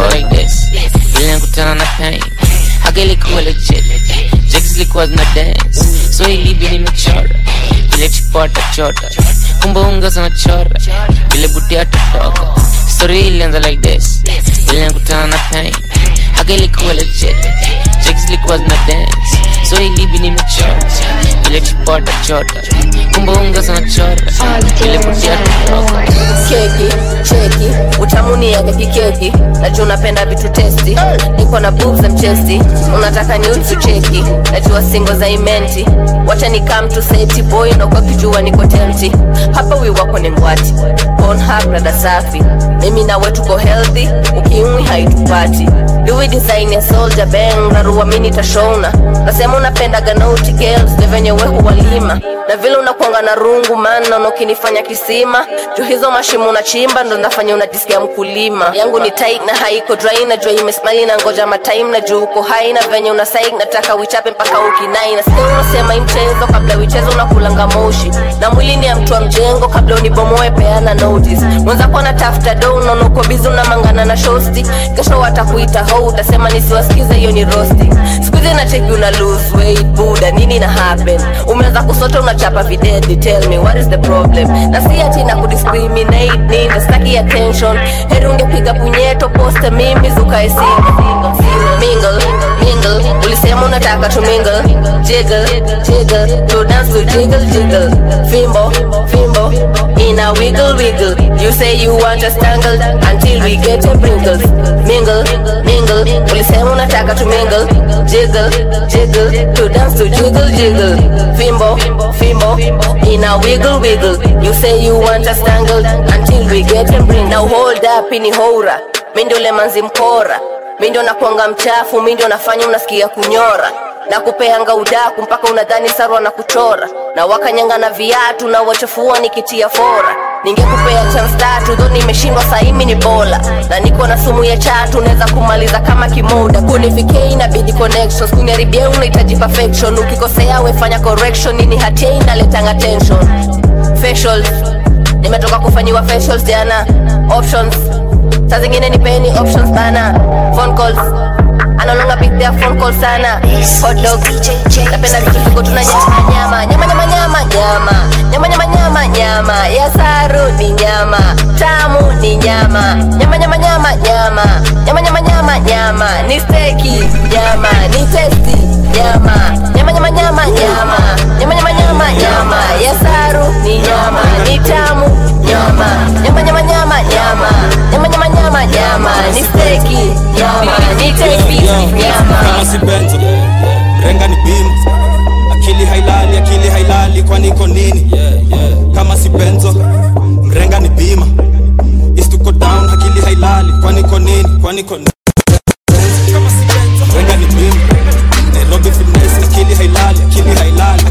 ile nakutana na pain haka ilikuwa legit jigs ilikuwa zina dance so ilibi nimechora vile chipota chota kumbe unga sana chora vile buti atatoka story ilianza like this ile nakutana na pain haka ilikuwa legit jigs ilikuwa zina dance so ilibi nimechora vile chipota chota kumbe unga sana chora vile buti atatoka keki cheki utamuni yake kikeki najua unapenda vitu testi niko na boobs and chesti unataka nudes cheki najua singo za imenti wacha ni come to safety boy na kwa kijua niko tempty hapa wi wako ni ngwati Pornhub rada safi mimi nawe tuko healthy ukimwi haitupati Louis design ya soldier bang rarua mini tashona nasema unapenda ganauti girls ni venye we huwalima na vile unakuanga na rungu mana na ukinifanya kisima juu hizo mashimo unachimba ndo nafanya unajisikia mkulima yangu ni tight na haiko dry najua imesmali na ngoja matime na juu uko hai na venye una psych nataka uichape mpaka ukinai na sikia unasema hii mchezo kabla uichezo unakulanga moshi na mwili ni ya mtu wa mjengo kabla unibomoe peana notice mwenzako anatafuta do unaona uko bizi unamangana na shosti kesho watakuita ho utasema nisiwasikize hiyo ni rosti sikuhizi nacheki una lose weight buda nini na happen umeanza kusota unachapa videdi tell me what is the problem na si ati na kudiscriminate nini staki attention heri ungepiga punyeto poste mimi zukae single mingle mingle ulisema unataka to mingle jiggle jiggle to dance to jiggle jiggle fimbo fimbo in a wiggle wiggle you say you want us tangled until we get a wrinkles mingle mingle ulisema unataka to mingle jiggle jiggle to dance to jiggle jiggle fimbo fimbo in a wiggle wiggle you say you want us tangled until we get a wrinkles now hold up ini hora mi ndio ule manzi mkora mi ndio nakwanga mchafu mi ndio nafanya unasikia kunyora na kupeanga udaku mpaka unadhani sarwa na kuchora na wakanyanga na viatu na wachafua nikitia fora ningekupea chance tatu dho nimeshindwa saimi ni bola na niko na sumu ya chatu naweza kumaliza kama kimoda kunifikia inabidi connections kuniharibia unahitaji perfection ukikosea wefanya correction nini hatia inaletanga tension facials nimetoka kufanyiwa facials jana options saa zingine nipeni options bana phone calls anaonanga pick their phone call sana hot dog napenda vitu viko tuna nyama nyama nyama nyama nyama nyama nyama nyama nyama nyama ya saru ni nyama tamu ni nyama nyama nyama nyama nyama nyama nyama nyama nyama ni steki nyama ni testi nyama nyama nyama nyama nyama nyama nyama nyama nyama ya saru ni nyama ni tamu nyama nyama nyama nyama nyama nyama nyama nyama nyama ni steki nyama ni testi nyama kama si benzo renga ni bimu akili hailali akili hailali kwani iko nini kama si benzo mrenga ni bima istuko down akili hailali kwani iko nini kwani iko nini mrenga ni bima nairobi finesse akili hailali akili hailali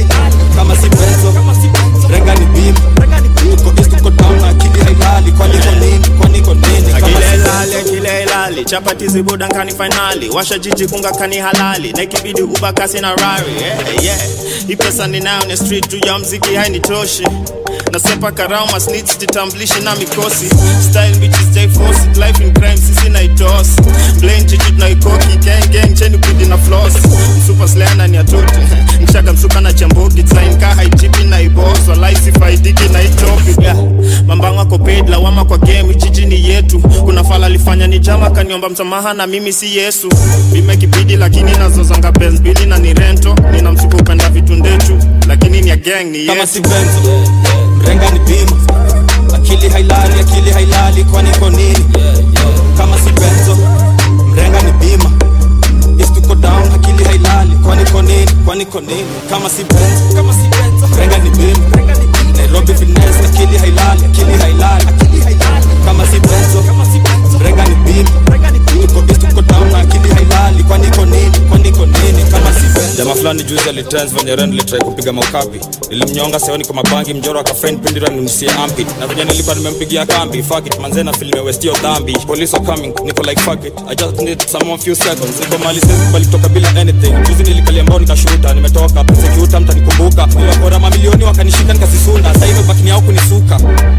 kama si benzo renga ni bima tuko east tuko down akili hailali kwani iko nini kwani iko nini kama si akile benzo ilali akile ilali chapati zibuda nkani fainali washa jiji kunga kani halali na ikibidi uba kasi na rari yeah, yeah. hii pesa ninayo ni street juu ya mziki hainitoshi nasepa karama snits titamblishi na mikosi style bitches jai force life in crime sisi naitos blame jiji tunaikoki gang gang cheni bidi na floss msupa slana ni atote mshaka msuka na chambogi design ka haijipi na iboss walai sifaidiki na itopi yeah. mambango ako paid lawama kwa game jiji ni yetu kuna fala alifanya ni jama kaniomba msamaha na mimi si yesu bime kibidi lakini nazozanga benz bili na ni rento nina msuko upenda vitu ndechu lakini ni ya gang ni kama yetu si benzo mrenga ni bima akili hailali akili hailali kwani iko nini kama si benzo mrenga ni bima istuko down akili hailali kwani iko nini kwani iko nini kama si benzo kama si benzo mrenga ni bima nairobi finesse akili hailali akili hailali kama si benzo mrenga ni bima tuko east tuko down akili hailali kwani iko nini kwani iko nini kama si benzo jamaa fulani juzi alitrans venye ren litrai kupiga maukapi nilimnyonga seoni kwa mabangi mjoro akafriend pindira nimsie ampi na venye nilipa nimempigia kambi fuck it manze na film westio dhambi police are coming niko like fuck it i just need some more few seconds niko mali sisi bali toka bila anything juzi nilikalia mbao nikashuta nimetoka prosecutor mtanikumbuka niliwakora mamilioni wakanishika nikasisunda sasa hivi bakini yao kunisuka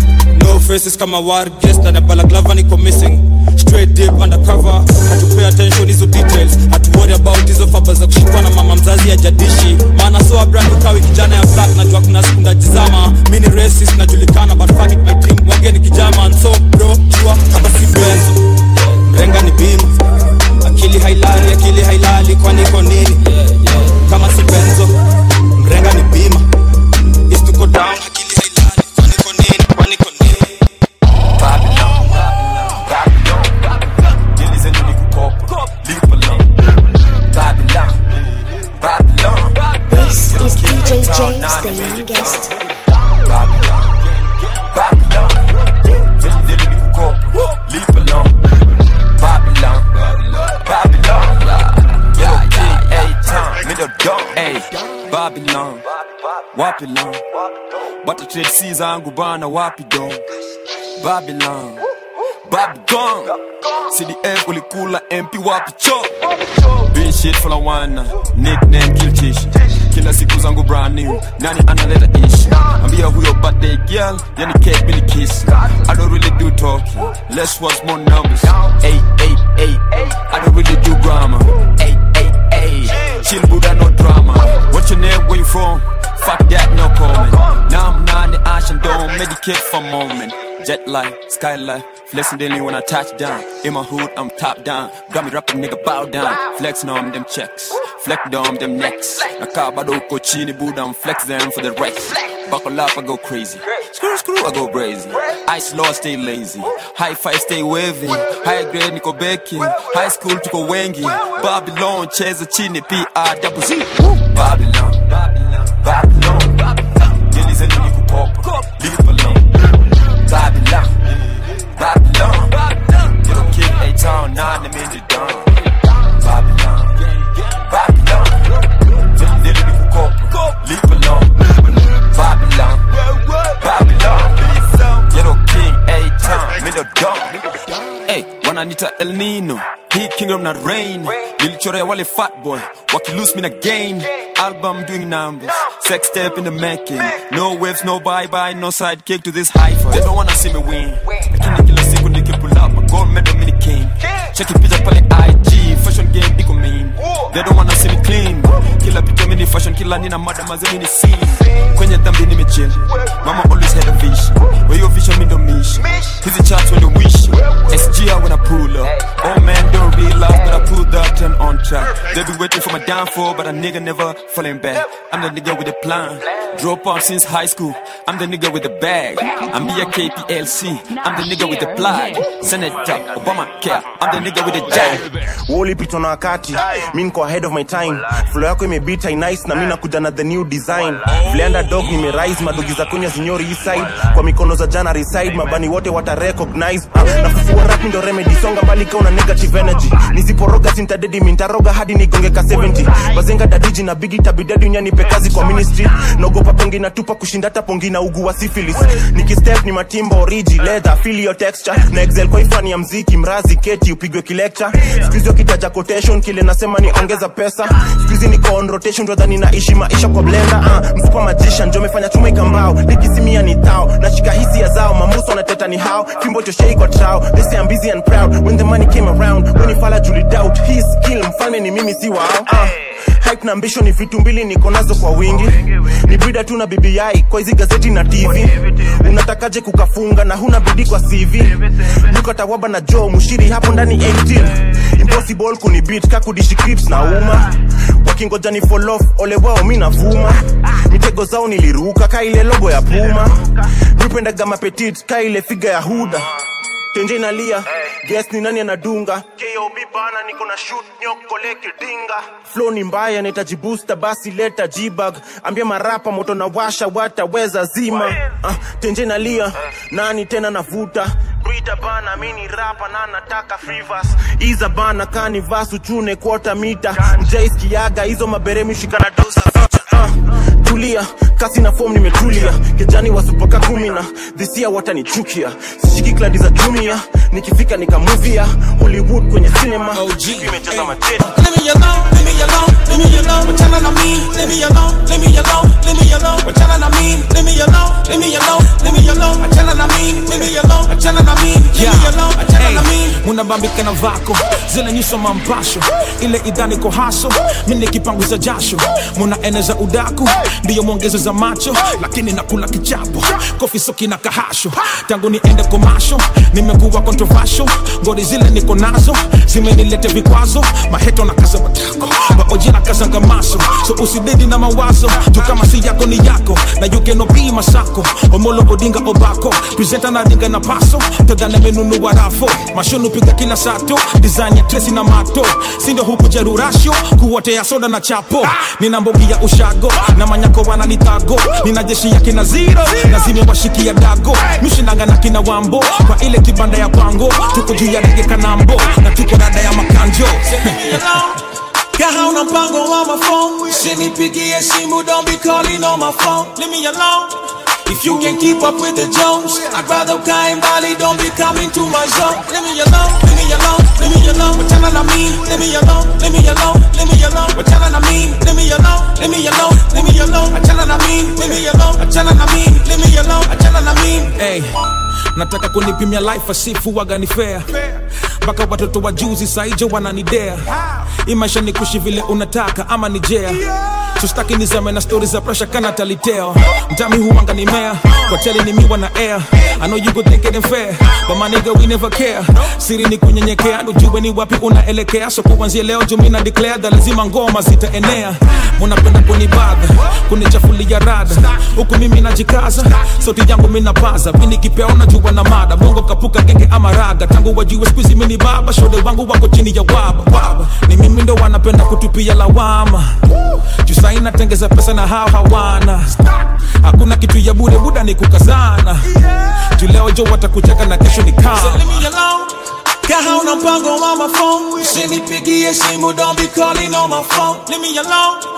no faces kama war guest na balaklava niko missing straight deep undercover hatupay attention hizo details hatu worry about hizo faba za kushikwa na mama mzazi ya jadishi maana so brand ukawi kijana ya black najua kuna siku ndajizama mini racist najulikana but fuck it my team wageni kijama and so bro jua kama si benzo renga ni bima akili hailali akili hailali kwani iko nini kama si benzo mrenga ni bima istuko down akili hailali kwani iko nini kwani iko nini This is DJ James, the young guest. Babylon, Wapilon, bata trade si zangu bana wapi don Babylon, Babylon, CDF ulikula MP wapi cho Been shit for a wana, nickname kill tish kila siku zangu brand new nani analeta ish ambia huyo birthday girl yani cake mini kiss I don't really do talking less words more numbers hey hey hey I don't really do grammar hey hey hey chill Buddha no drama what's your name where you from fuck that no comment now I'm not in the ocean don't medicate for a moment jet life skylight flexing daily when I touch down in my hood I'm top down got me rapping nigga bow down flexing on them checks flex on them necks nakaa bado uko chini buda I'm flex them for the rest buckle up I go crazy screw screw I go crazy ice low I stay lazy high five stay wavy high grade niko beki high school tuko wengi Babylon cheza chini PR double Z Babylon Babylon Dili zenu ni kukopa Leave alone Babylon Babylon Little kid A-Town nine them in the dawn Babylon Babylon Dili ni kukopa Leave alone Babylon Babylon Little king A-Town middle dawn Hey, wananita El Nino hii kingdom na rain nilichorea wale fat boy wakilose me na gain album doing numbers sex step in the making no waves no bye bye no sidekick to this high they don't wanna see me win lakini kila siku nikipull up a gold medal mini king cheki picha pale IG fashion game they don't wanna see me clean kila picha mini fashion kila nina mada maze mini scene kwenye dhambi nimechill mama always had a vision where your vision me don't miss hizi charts when you wish SGR when I pull up oh man don't realize but I pulled that turn on track they be waiting for my downfall but a nigga never falling back I'm the nigga with a plan drop out since high school I'm the nigga with the bag I'm be a KPLC I'm the nigga with the flag Senator Obama care I'm the nigga with the jag ulipitwa na wakati mi niko ahead of my time flo yako imebita nice na mi nakuja na the new design vleanda dog nimerise madogi za kunya zinyori east side kwa mikono za jana reside mabani wote wata recognize uh, nafufua rap ndo remedy songa mbali kauna negative energy nisiporoga sintadedi mintaroga hadi nigongeka 70 bazenga dadiji na bigi tabidedi unyanipe kazi kwa ministry naogopa pongi natupa kushinda hata pongi na ugu wa syphilis nikistep ni matimba origi leather feel your texture na excel kwa ifani ya mziki mrazi keti upigwe kilecture skuizi wakitaja quotation kile nasema ni ongeza pesa skuizi niko on rotation twadhani naishi maisha kwa blender uh, msupa magician njo mefanya chuma ikambao likisimia ni tao nashika hisia zao mamuso wanateta ni hao fimbo choshei kwa trao they say I'm busy and proud when the money came around when ifala juli doubt his skill mfalme ni mimi si wao uh, hype na ambition ni vitu mbili niko nazo kwa wingi ni brida tu na BBI kwa hizi gazeti na TV unatakaje kukafunga na huna bidii kwa CV Luka Tawaba na Joe Mushiri hapo ndani 18 impossible kunibit kakudishi clips na uma wakingoja ni fall off ole wao mi navuma mitego zao niliruka ka ile logo ya Puma mipendaga mapetit ka ile figa ya Huda tenje inalia guess ni nani anadunga kob bana niko na shoot nyokole kidinga flow ni mbaya nahitaji booster basi leta jibag ambia marapa moto na washa wataweza zima uh, tenje inalia nani tena navuta Brita bana mini rapa na nataka frivas iza bana kani vasu chune quarter mita mjaiskiaga hizo maberemi shikana dosa uh, tulia kasi na form nimetulia kijani wasupaka kumi na dhisia watanichukia sishiki kladi za jumia nikifika nikamuvia hollywood kwenye cinema imejaza mateti Leave me alone, leave me alone, leave me alone. Wachana na mimi, leave me alone, leave me alone, leave me alone. Wachana na mimi, leave me alone, leave me alone, leave me alone. Wachana na mimi, leave me alone, wachana na mimi, leave me alone, wachana na mimi. munabambika na vako zile nyuso mampasho ile idhani ko haso mimi kipanguza jasho munaeneza udaku ndiyo mwongezo za macho lakini nakula kichapo kofi soki na kahasho tangu niende komasho nimekuwa controversial ngori zile niko nazo zimenilete vikwazo maheto na kaza matako maoji na kazanga maso so usidedi na mawazo juu kama si yako ni yako na you cannot be masako omolo odinga obako presenta na dinga na paso tadhane menunua rafo mashonu piga kila sato design ya tresi na mato sindo huku jerurasho kuotea soda na chapo nina mbogi ya ushago na manyako wananitago nina jeshi ya kina zero na zimewashikia dago mishinanga na kina wambo kwa ile kibanda ya pango tuko juu ya dege kanambo na tuko rada ya makanjo Kaha una mpango wa my phone Usinipigie simu, don't be calling on my phone Leave me alone If you can keep up with the Jones I'd rather ukae mbali, don't be coming to my zone Leave me alone, leave me alone, leave me alone Wachana na mimi, leave me alone, leave me alone, leave me alone Wachana na mimi, leave me alone, leave me alone, leave me alone Wachana na mimi, leave me alone, wachana na mimi, leave me alone, wachana na mimi hey, nataka kunipimia life asifu waga ni fair mpaka watoto wa juzi saijo wananidea hii maisha ni kushi vile unataka ama ni jea tustaki nizame na stori za presha kana taliteo mtami huwanga ni mea hoteli ni miwa na air I know you go think it ain't fair but my nigga we never care siri ni kunyenyekea ujue ni wapi unaelekea so kuanzia leo jumi na declare da lazima ngoma zitaenea munapenda kunibadha kunichafulia rada huku mimi najikaza sauti yangu minapaza vini kipeo najua na mada bongo kapuka genge ama raga tangu wajue skuizi mini baba shode wangu wako chini ya waba waba ni mimi ndo wanapenda kutupia lawama juu sai natengeza pesa na hao hawana hakuna kitu ya bure buda ni kukazana juu leo jo watakucheka na kesho ni kama Leave me alone. Kaha una mpango wa my phone Usinipigie simu, don't be calling on my phone Leave me alone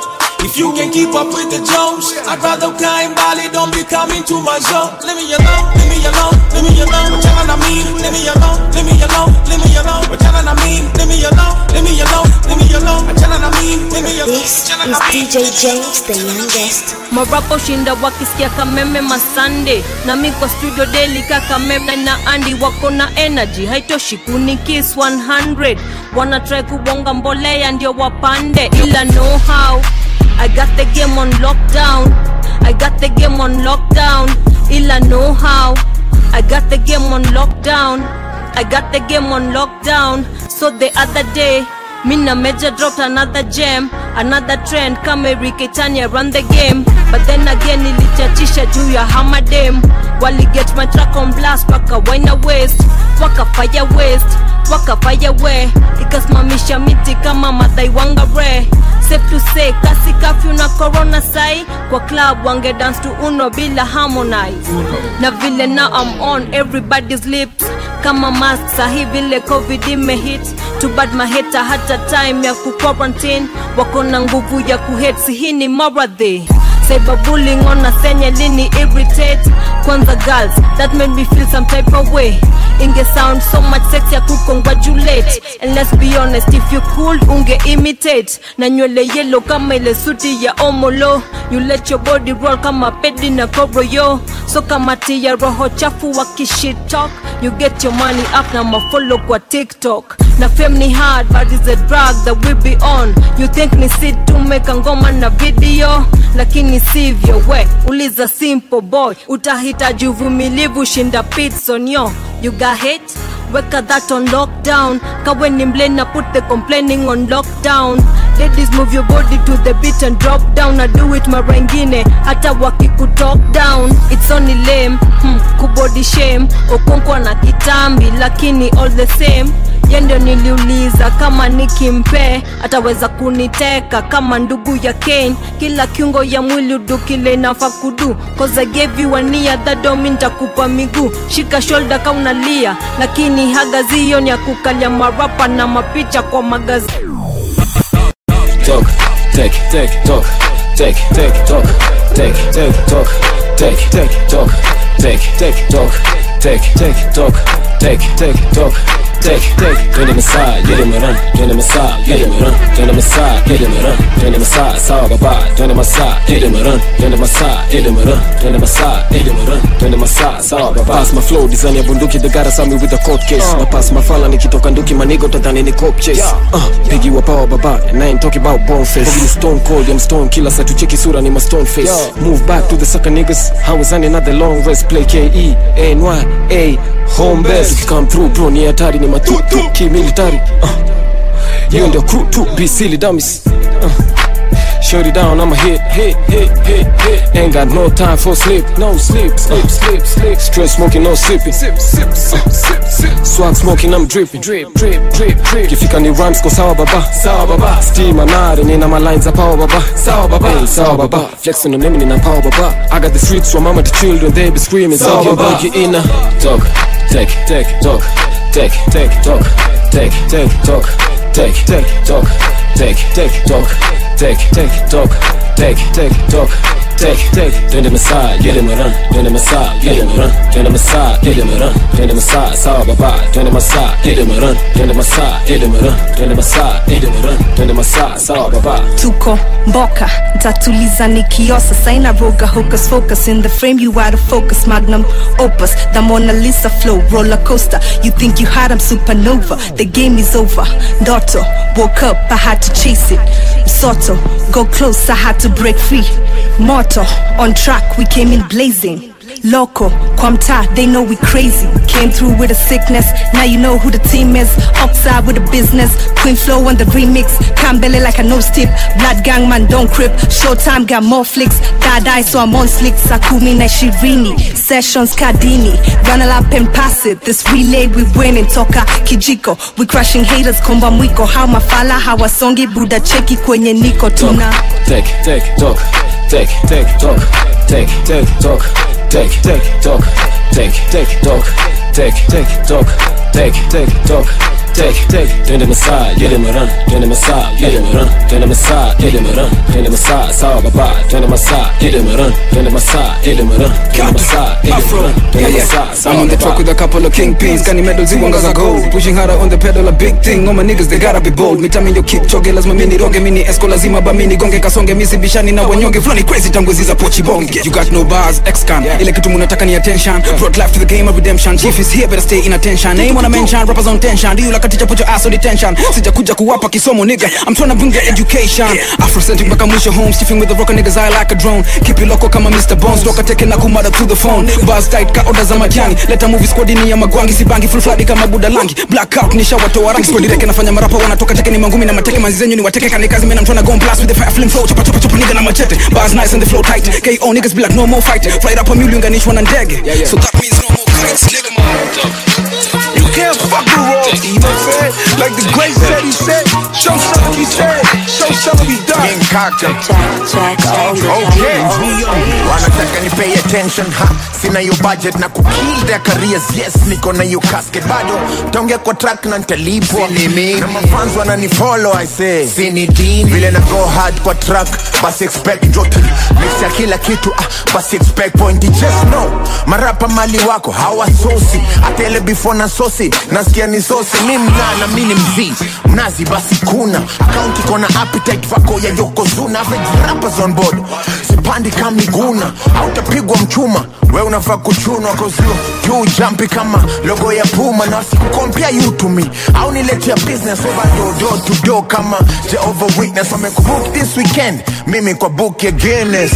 If you can keep up with the Jones, I'd rather climb Bali, don't be coming to my zone. Leave me alone, leave me alone, leave me alone. What y'all I mean? Leave me alone, leave me alone, leave me alone. What y'all I mean? Leave me alone, leave me alone, leave me alone. What y'all I mean? Leave me alone. This is DJ James, the youngest. marapo shinda wakisikia kameme masande na mi kwa studio daily kakameme na andi wako na energy haitoshi kunikis 100 wana try kubonga mbolea ndio wapande ila know how i got the game on lockdown i got the game on lockdown ila know how i got the game on lockdown i got the game on lockdown so the other day Mina Major dropped another gem, another trend kama Ricky Tanya run the game. But then again nilichachisha juu ya hamadem wali get my track on blast waka wina waste waka fire waste waka fire we ikasimamisha miti kama madhai wanga re safe to say kasi kafyu na corona sai kwa club wange dance to uno bila harmonize na vile now I'm on everybody's lips kama mask sahi vile covid imehit too bad maheta hata time ya kuquarantine wako na nguvu ya kuhet hii ni maradhi cyberbullying on senye lini irritate kwanza girls that made me feel some type of way inge sound so much sex ya kukongratulate and let's be honest if you cool unge imitate na nywele yellow kama ile suti ya omolo you let your body roll kama pedi na kobro yo so kama tia roho chafu wa kishit talk you get your money up na mafollow kwa tiktok na fame ni hard but it's a drug that we be on you think ni sit tumeka ngoma na video lakini sivyo we uliza simple boy utahitaji uvumilivu shinda pitson yo you got hit weka that on lockdown kawe ni mlena put the complaining on lockdown ladies move your body to the beat and drop down na do it mara ingine hata wakikutalk down it's only lame hmm, kubody shame okonkwa na kitambi lakini all the same ye ndio niliuliza kama nikimpe ataweza kuniteka kama ndugu ya Kane. Kila kiungo ya mwili udu kile nafa kudu cause I gave you a nia that don't mean nitakupa miguu. Shika shoulder kama unalia, lakini hagazio ni ya kukalia marapa na mapicha kwa magazi talk, take, take, talk, take, take, talk, take, take, talk, take, take, talk, take, take, talk, take, take, talk, take, take, talk. Take, take, twende masaa, yele maran, twende masaa, yele maran, twende masaa, yele maran, twende masaa, sawa baba, twende masaa, yele maran, twende masaa, yele maran, twende masaa, yele maran, twende masaa, sawa baba. Pass my flow, design ya bunduki, they gotta sell me with a court case. Na pass my fala nikitoka nduki, manigo tadhani ni cop chase. Uh, biggie wa power baba, and I ain't talking about bone face. Biggie ni stone cold, I'm stone killer, sa tucheki sura ni ma stone face. Move back to the sucker niggas, how is another long race, play K-E, A-N-Y, A, home base. Come through bro, ni hatari ni matutu, kimilitari. Uh, hiyo ndio crew tu, be silly dummies. Uh, Shut it down, I'ma hit, hit, hit, hit, hit. Ain't got no time for sleep, no sleep, sleep, sleep, sleep. Straight smoking, no sipping. Sip, sip, sip, sip, sip. Swag smoking, I'm dripping, drip, drip, drip, drip. Kifika ni rhymes ko sawa baba, sawa baba. Steam anare, nina my lines za power baba, sawa baba. Hey, sawa baba. Flexing on them, nina power baba. I got the streets from mama to children, they be screaming, sawa baba. Get in a talk, take, take, talk, take, take, talk, take, take, talk, take, take, talk, take, take, talk, take, take, talk, take, take, talk. Take, take, twende masaa, yele maran, twende masaa, yele maran, twende masaa, yele maran, twende masaa, sawa baba, twende masaa, yele maran, twende masaa, yele maran, twende masaa, yele maran, twende masaa, sawa baba. tuko mboka ntatuliza nikiosa saina roga hocus focus in the frame you out of focus magnum opus the mona lisa flow roller coaster you think you had i'm supernova the game is over ndoto woke up i had to chase it msoto go close i had to break free moto on track we came in blazing Loco, kwa mtaa, they know we crazy. Came through with a sickness, now you know who the team is. Upside with the business, Queen Flow on the remix. Kambele like a nose tip, Blood Gang man don't crip. Showtime got more flicks, Third Eye so I'm on slick. Sakumi na Shirini, Sessions Kadini. Run a lap and pass it, this relay we winning. Toka Kijiko, we crushing haters. Komba mwiko, how mafala, how wasongi. Buda cheki kwenye niko tuna. Take, take, talk, take, take, talk, take, take, talk, take, take, talk, take, take, talk, take, take, talk, take, take, talk. take take twende masaa yule marana twende masaa yule marana twende masaa yule marana twende masaa sawa baba twende masaa yule marana twende masaa yule marana twende masaa yule marana twende masaa I'm sawa on the truck with baba a couple of kingpins Got medals, ziwangaza gold Pushing harder on the pedal, a big thing All my niggas, they gotta be bold Mitami yo kick choge, lazima mini roge Mini esko lazima ba mini gonge Kasonge misi bishani na wanyonge Flani crazy tangu ziza pochi bonge You got no bars, X-Can Ile kitu munataka ni attention Brought life to the game of redemption Chief is here, better stay in attention Name wanna mention, rappers on tension Do you like a teacher, put your ass on detention Sija kuja kuwapa kisomo nigga I'm tryna bring the education Afrocentric mpaka mwisho home Stiffing with the rocker niggas, I like a drone Keep it loco kama Mr. Bones Toka teke na kumada to the phone Bars tight ka order za majani Leta movie squad ni ya magwangi Sibangi full flood kama buda langi Blackout nisha watoa rangi Squad reke nafanya marapa wanatoka teke ni mangumi na mateke Manzi zenyu ni wateke kani kazi Man I'm tryna go and blast with the fire flame flow Chapa chapa chapa nigga na machete Bars nice and the flow tight KO niggas be like no more fight Fly up a mule unganishwa na ndege So that means no more kites nigga You can't fuck with royalty, you know what I'm saying? Like the great said, he said, show some he said, show some he done. King Kaka. Okay. Wanataka ni pay attention ha sina yo budget na kukill their careers yes niko na yo casket bado taongea kwa track na nitalipwa na mafans wananifollow I say sini dini vile na go hard kwa track basi expect joki mix ya kila kitu ah, basi expect point just know marapa mali wako hawasosi hata ile before na sosi nasikia ni sosi mi mnana mi ni mzii mnazi basi kuna akaunti kona appetite vako ya yokozuna average rappers on board sipandi kamiguna autapigwa mchuma we unafaa kuchunwa kozio juu jampi kama logo ya puma na wasikukompea you to me au niletea business over do do to do kama Jehovah Witness wamekubook this weekend mimi kwa book ya Guinness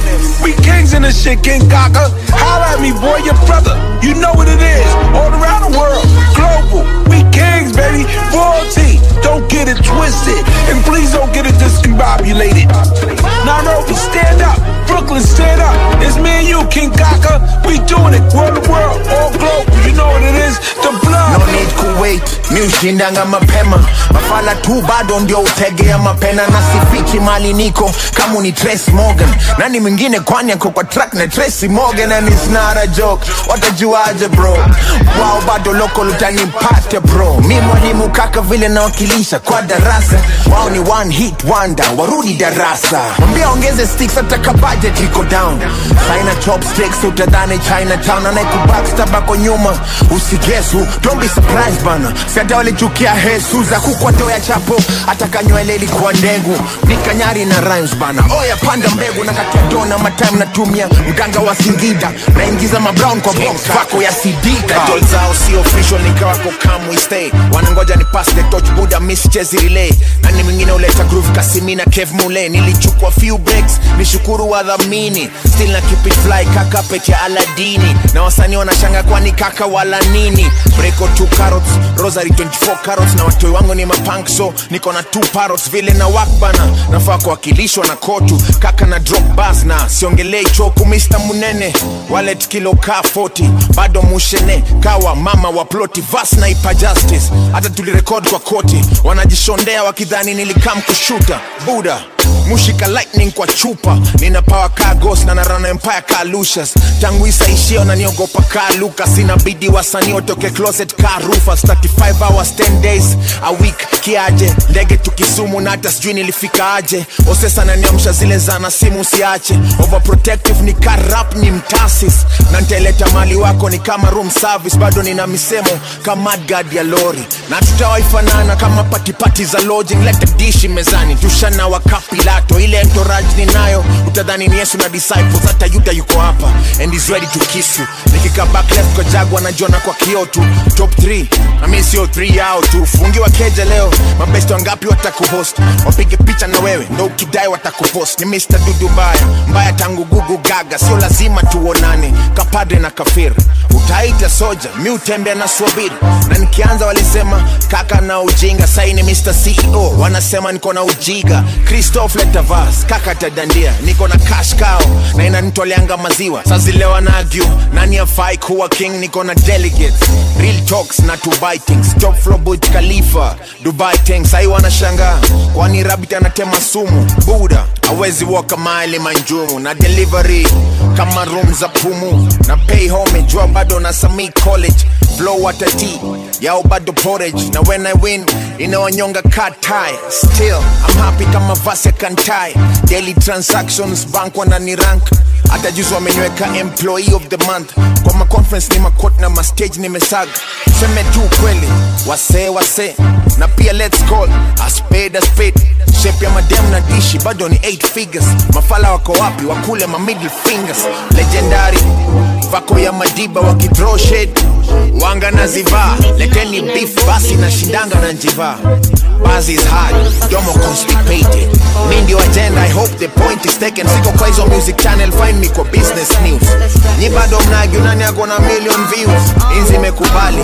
We kings in this shit, King Kaka. Holla at me, boy, your brother. You know what it is. All around the world. Global. We kings, baby. Royalty. Don't get it twisted. And please don't get it discombobulated. Nairobi, stand up. Brooklyn, stand up. It's me and you, King Kaka. We doing it. World to world. All global. You know what it is. The blood. no need kuwait mi ushindanga mapema mafala tu bado ndio utegea mapena na sifichi mali niko kama ni Trace Morgan nani mwingine kwani ako kwa track na Tracy Morgan and it's not a joke watajuaje bro wao bado loko lutanipate bro mi mwalimu kaka vile nawakilisha kwa darasa wao ni one hit wonder warudi darasa mwambia ongeze sticks ataka budget iko down saina chopsticks utadhani Chinatown anaikubakstabako nyuma usigesu don't be surprised bana siata walichukia hesu za kukwatoya chapo ataka nywele ilikuwa ndegu nikanyari na rhymes bana oya panda mbegu na katia dona matime natumia mganga wa singida naingiza mabrown kwa box vako ya sidika Title zao si official nikawako kamwe stay wanangoja ni pass the touch buda miss chezi relay nani mwingine uleta groove kasimina kev mule nilichukua few breaks nishukuru wadhamini still na keep it fly kaka pete ya aladini na wasanii wanashanga kwani kaka wala nini breko 2 carrots rosary 24 carrots na watoi wangu ni mapunk so niko na 2 parrots vile na wakbana nafaa kuwakilishwa na kotu kaka na drop bas na siongelei choku Mr munene wallet kilo ka 40 bado mushene kawa mama wa ploti vas na ipa justice hata tulirekod kwa koti wanajishondea wakidhani nilikam kushuta buda mushika lightning kwa chupa nina power ka ghost na narana empire ka lucius tangu isaishio na niogopa ka lucas inabidi wasanii watoke closet ka rufus 35 hours 10 days a week kiaje ndege tukisumu na hata sijui nilifika aje osesa naniamsha zile zana simu siache overprotective ni ka rap ni mtasis na ntaileta mali wako ni kama room service bado nina misemo kama guard ya lori na tutawaifanana kama patipati za lodging leta dishi mezani tushana wakapilato ile entourage ninayo utadhani ni yesu na disciples hata yuda yuko hapa and is ready to kiss you nikika back left kwa jagwa najiona kwa kio tu top 3 na mi sio 3 yao tu fungiwa keja leo mabesti wangapi watakuhost wapige picha na wewe ndo ukidai watakupost ni mr dudu mbaya mbaya tangu gugu gaga sio lazima tuonane kapadre na kafir utaita soja mi utembea na swabiri na nikianza walisema kaka na ujinga saini mr ceo wanasema niko na ujiga christoph letavas kaka tadandia niko na cash cow na inanitoleanga maziwa sazilewa na agu nani afai kuwa king niko na delegates real talks na dubai things top floor Burj khalifa dubai things sai wanashangaa kwani rabbit anatema sumu buda awezi woka maili manjumu na delivery kama room za pumu na pay home jua bado na sami college flow watati yao bado porridge na when i win inawanyonga katai still i'm happy kama vasi ya kantai daily transactions bank wanani rank hata juzi wameniweka employee of the month kwa maconference ni makot na mastage nimesaga seme tu kweli wasee wasee na pia let's call a spade a spade shape ya madem na dishi bado ni 8 figures mafala wako wapi wakule ma middle fingers legendary vako ya madiba wakithrow shade wanga na zivaa leteni beef basi na shindanga na njivaa Buzz is hard, domo constipated mi ndio agenda i hope the point is taken siko kwa hizo music channel find me kwa business news nyi bado mnagyu nani ako na million views inzi imekubali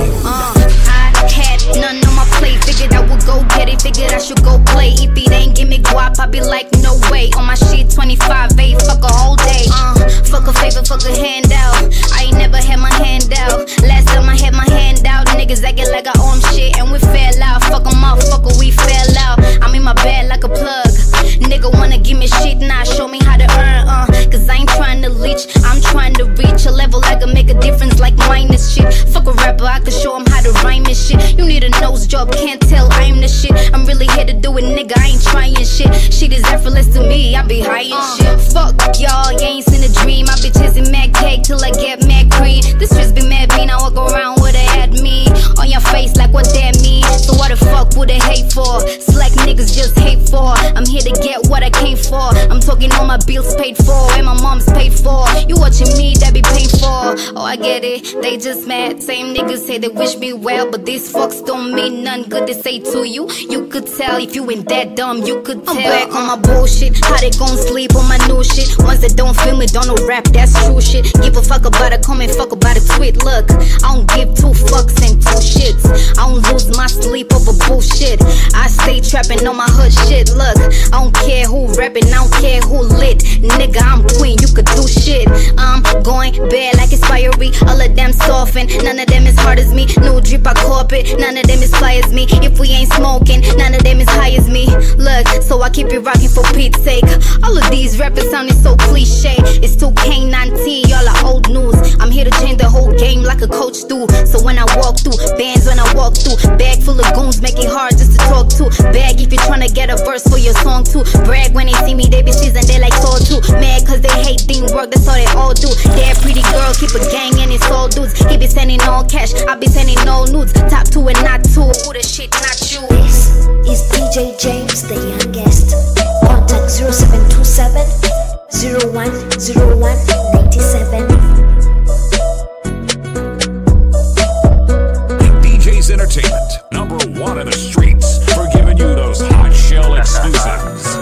had none on my plate. Figured I would go get it, figured I should go play. If it ain't give me guap, I be like, no way. On my shit, 25, eight, fuck a whole day. Uh, fuck a favor, fuck a handout. I ain't never had my hand out. Last time I had my hand out, niggas acting like I own shit, and we fell out. Fuck them up, fuck we fell out. I'm in my bed like a plug. Nigga wanna give me shit, nah, show me how to earn, uh. Cause I ain't trying to leech, I'm trying to reach a level I can make a difference like minus shit. Fuck a rapper, I can show him how to rhyme and shit. You need a nose job, can't tell I'm the shit. I'm really here to do it, nigga, I ain't trying shit. Shit is effortless to me, I be high and shit. Fuck y'all, you ain't seen a dream. I be chasing mad cake till I get mad green. This just be mad mean, I walk around with a at me on your face like what that mean. So what the fuck would they hate for? Slack niggas just hate for. I'm here to get what I came for. I'm talking all my bills paid for and my mom's paid for. You watching me, that be paid for. Oh, I get it, they just mad. Same niggas say they wish me well, but these fucks don't mean none good to say to you. You could tell if you ain't that dumb, you could tell. I'm back on my bullshit. How they gon' sleep on my new shit? Ones that don't feel me, don't know rap, that's true shit. Give a fuck about a comment, fuck about a tweet. Look, I don't give two fucks and two shits. I don't lose my sleep over bullshit. I stay trapping on my hood shit. Look, I don't care who rapping, I don't care who lit. Nigga, I'm queen, you could do shit. I'm going bad like it's fiery. All of them soften, none of them as hard as me. No drip, I cop it. None of them as fly as me. If we ain't smoking, none of them as high as me. Look, so I keep it rocking for Pete's sake. All of these rappers sounding so cliche. It's 2K19, y'all are old news. I'm here to change the whole game like a coach do. So when I walk through, bands when I walk through, bag full of goons make it hard just to talk to. Bag if you're trying to get a verse for your song too. Brag when they see me, they be seasoned, they like soul too. Mad cause they hate team work, that's all they all do. They're pretty girl, keep a gang and it's all dudes. Keep it sending all cash, I be sending no nudes. Top two and not two, who the shit, not you. This is DJ James, the youngest. Contact 0727 0101 97. DJ's Entertainment, number one in the streets, for giving you those hot shell exclusives.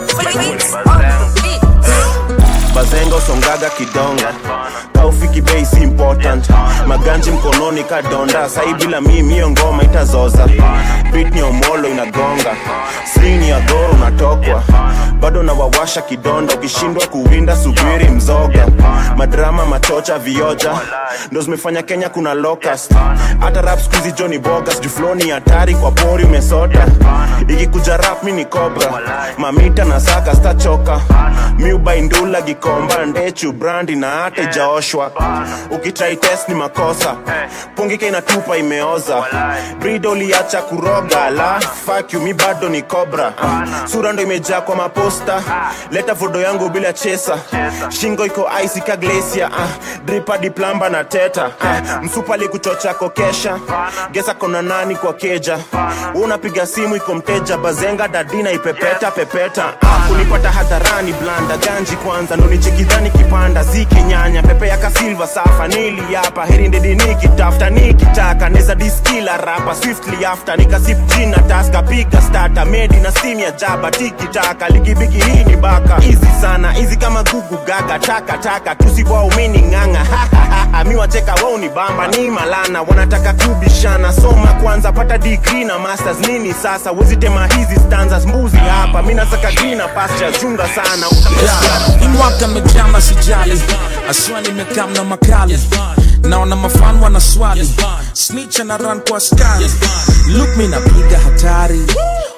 bazenga usongaga kidonga kaufiki bei si important maganji mkononi kadonda sai bila mimi hiyo ngoma itazoza bit ni omolo inagonga srini ya goro unatokwa bado nawawasha kidonda ukishindwa kuwinda subiri mzoga madrama machocha vioja ndo zimefanya kenya kuna locust hata rap skuizi joni bogas jufloni hatari kwa pori umesota ikikuja rap mi ni cobra mamita na saka stachoka miubaindula gikomba ndechu brandi na hata ijaoshwa ukitrai test ni makosa pungika inatupa imeoza brido uliacha kuroga la fuck you mi bado ni cobra sura ndo imejaa kwa maposta leta fodo yangu bila chesa shingo iko ice ka glacia uh, dripa diplamba na teta uh, msupa likuchocha kokesha gesa kona nani kwa keja unapiga simu iko mteja bazenga dadina ipepeta pepeta uh, kunipata hadharani blanda ganji kwanza ndo nichekidhani kipanda ziki nyanya pepe ya kasilva safa nili hapa heri ndedi nikitafuta nikitaka neza diskila rapa swiftly after nikasip jina taska piga stata medi na simu ya jaba tikitaka ligibigi hii ni baka hizi sana hizi kama gugu gaga taka taka tusiwaumini ng'anga mi wacheka wao ni bamba ni malana wanataka kubishana soma kwanza pata degree na masters nini sasa wezitema hizi stanzas mbuzi hapa mi nasaka grina pasture chunga sana Hii mwaka mejama sijali aswa nimekam na makali naona mafan wana swali snitch na run kwa askari look mi napiga hatari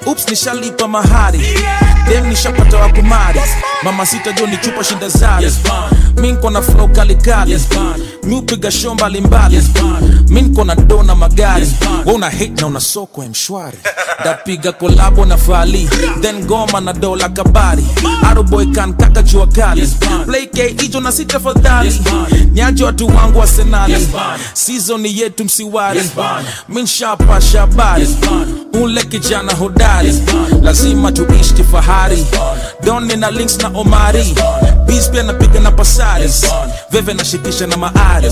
ups nishalipa mahari dem nishapata wa kumari mama sita jo ni chupa shinda zari mi nko na flow kalikali mi upiga show mbalimbali mi nko na do na magari we una hate na una soko ya mshwari ndapiga kolabo na fali then goma na dola kabari aroboy kan kaka jua kali play k ijo na sita fadhali niaje watu wangu wa senali season yetu msiwari mi nshapa shabari ule kijana hodari lazima tuishi kifahari doni na links na omari bis pia napiga na pasari veve nashikisha na maari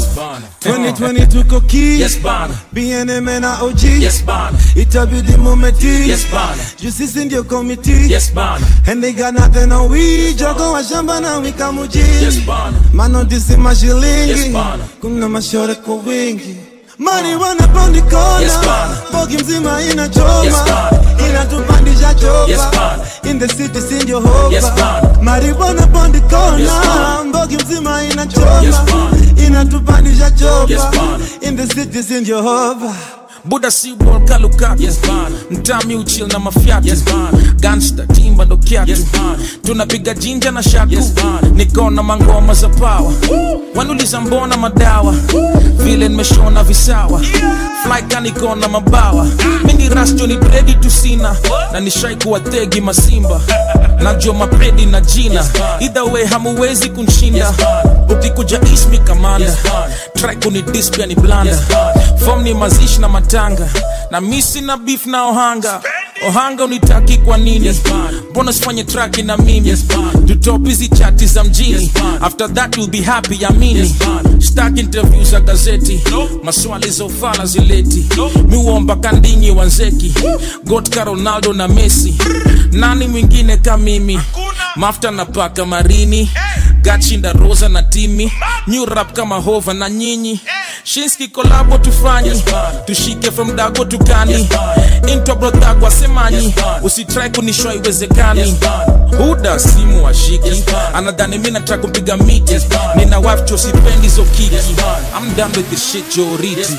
2020 tuko ki Yes, bana. BNM na OG Yes, bana. itabidi mumeti Yes, bana. juu sisi ndio komiti Yes, bana. and they got nothing on we jogo wa shamba na wika muji Yes, bana. manodisi mashilingi Yes, bana. kuna mashore kwa wingi mani wanapondi kona Yes, bana. bogi mzima inachoma Yes, bana. inatupandisha chopa Yes, bana. in the city sindio hopa Yes, bana. marijuana pondi kona Yes, bana. mbogi mzima inachoma Yes, bana. inatupandisha chopa Yes, bana. in the city sindio hopa buda si bol kalukatu yes, mtami uchil na mafyatu yes, gangsta timba ndo kyatu yes, tunapiga jinja na shaku yes, niko na mangoma za pawa wanuliza mbona madawa vile nimeshona visawa flyka niko na mabawa mini rasto ni bredi tusina na nishai kuwa tegi masimba najua mapedi na jina either way hamuwezi kunshinda ukikuja ismi kamanda try kunidis pia ni blanda fom ni mazishi na matanga na misi na beef na ohanga ohanga unitaki kwa nini mbona sifanye traki na mimi tutop hizi chati za mjini after that you'll be happy amini stak interview za gazeti maswali za ufala zileti miuomba kandinyi wanzeki gotka ronaldo na messi nani mwingine ka mimi mafta na paka marini gachinda rosa na timi new rap kama hova na nyinyi shinski kolabo tufanyi tushike from dago tukani into brodagwa semanyi usitrai kunishwa iwezekani huda simu washiki anadhani mi nataka kumpiga miti nina wafcho sipendi zo kiki I'm done with this shit joriti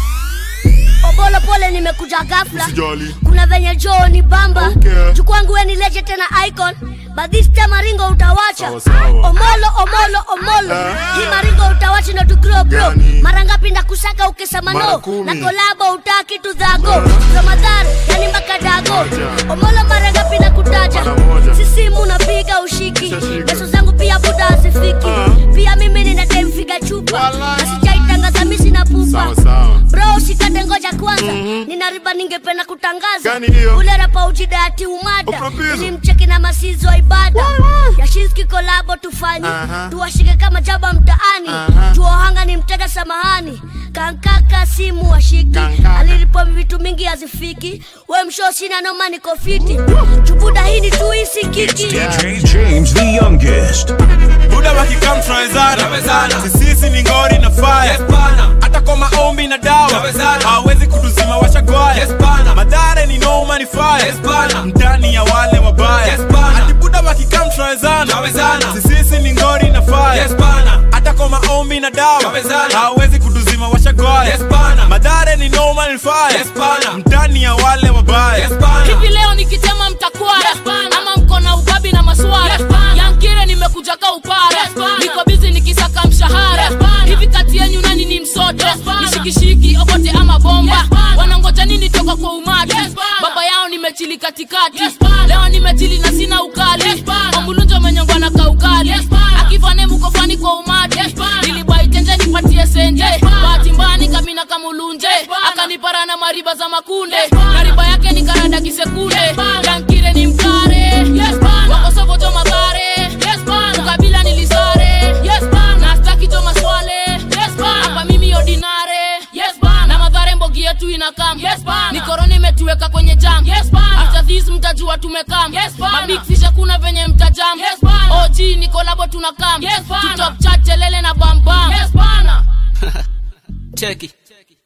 obolo pole nimekuja ghafla Usijali. kuna venye joo ni bamba Okay. jukwangu we nileje tena icon but this time maringo utawacha Sawa, sawa. omolo omolo omolo Eh. hii maringo utawacha ndo tu grow bro Gani? mara ngapi ndakusaka ukisema Mara no kumi. na kolabo utaki tu dhago ramadhan yani mpaka dago omolo mara ngapi nakutaja sisimu napiga ushiki beso zangu pia buda asifiki pia mimi ninademfiga chupa na sijaitangaza misi na pupa Sawa, sawa. bro usikate ngoja kwanza nina riba ningependa kutangaza Gani hiyo? ule rapa ujidati umada Upropizo. ilimcheki na masizo wa ibada yashinski kolabo tufanye Aha. tuwashike kama jaba mtaani Aha. tuohanga ni mtega samahani kankaka simu washiki alilipo vitu mingi hazifiki we msho sina noma niko fiti chubuda hii ni tuisi kiki DJ James the youngest. buda wakikam tunawezana sisisi ni ngori na faya hata kwa maombi na dawa hawezi kutuzima washagwaya madhara ni noma ni faya ndani ya wale wabaya hati buda wakikam tunawezana sisisi ni ngori na faya hata kwa maombi na dawa hawezi kutuzima washagwaya madhara ni noma ni faya ndani ya wale wabaya hivi leo nikitema mtakwara ama mko na ubabi na maswara yankire nimekuja ka upara niko bizi nikisaka mshahara hivi kati yenyu nani ni msoto nishikishiki okote ama bomba wanangoja nini toka kwa umati baba yao nimechili katikati leo nimechili na sina ukali ambulunjo menyongwa na kaukali akifane mukofani kwa umati nilibaitenje nipatie senje bahati mbani kamina kamulunje akanipara na mariba za makunde na riba yake ni karada kisekunde yankire ni mkare wakosovoto magare ukabila nilisare na staki to maswale hapa mimi ordinare na madhare mbogi yetu inakam ni korona imetuweka kwenye jam after this mtajua tumekam mabikfisha kuna venye mtajam og ni kolabo tunakam tutop chat telele na bambam cheki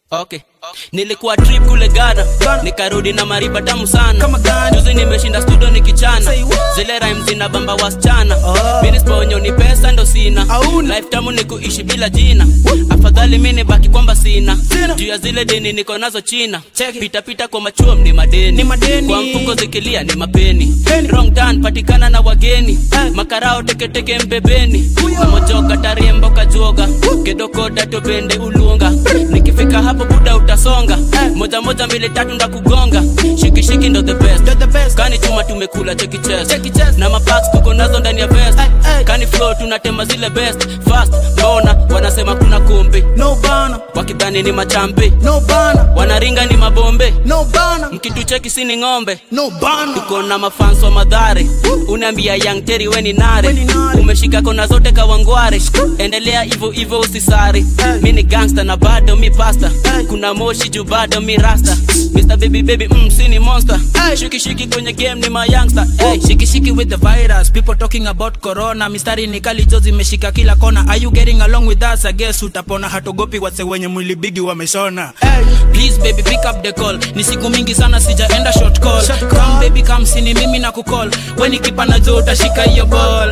okay nilikuwa trip kule Ghana nikarudi na mariba tamu sana juzi nimeshinda studio nikichana zile rhymes zina bamba wasichana mini sponyo ni pesa ndo sina life tamu ni kuishi bila jina afadhali mini baki kwamba sina juu ya zile deni niko nazo china pita pita kwa machuo ni madeni kwa mfuko zikilia ni mapeni wrong turn patikana na wageni makarao teketeke mbebeni kamojoka tariembo kajuoga kedokoda tobende ulunga nikifika hapo buda utasonga moja moja mbili tatu ndakugonga shikishiki ndo the best kani chuma tumekula cheki chest na mapax tuko nazo ndani ya vest kani flow tunatema zile best fast mbona wanasema kuna kumbi no bana wakidhani ni machampi no bana wanaringa ni mabombe no bana mkitucheki sini ng'ombe no bana tuko na mafans wa madhare unaambia young teri weni nare umeshika kona zote kawangware endelea hivyo hivyo usisari mi ni gangster na bado mi pasta kuna moshi juu bado mi rasta Mr. Baby Baby mm, sini monster shiki shiki kwenye game ni my youngster hey. shiki shiki with the virus people talking about corona mistari ni kali jo zimeshika kila kona are you getting along with us i guess utapona hatogopi wase wenye mwili bigi wameshona hey. please baby pick up the call ni siku mingi sana sijaenda short call come baby come sini mimi na kucall weni kipana jo utashika hiyo ball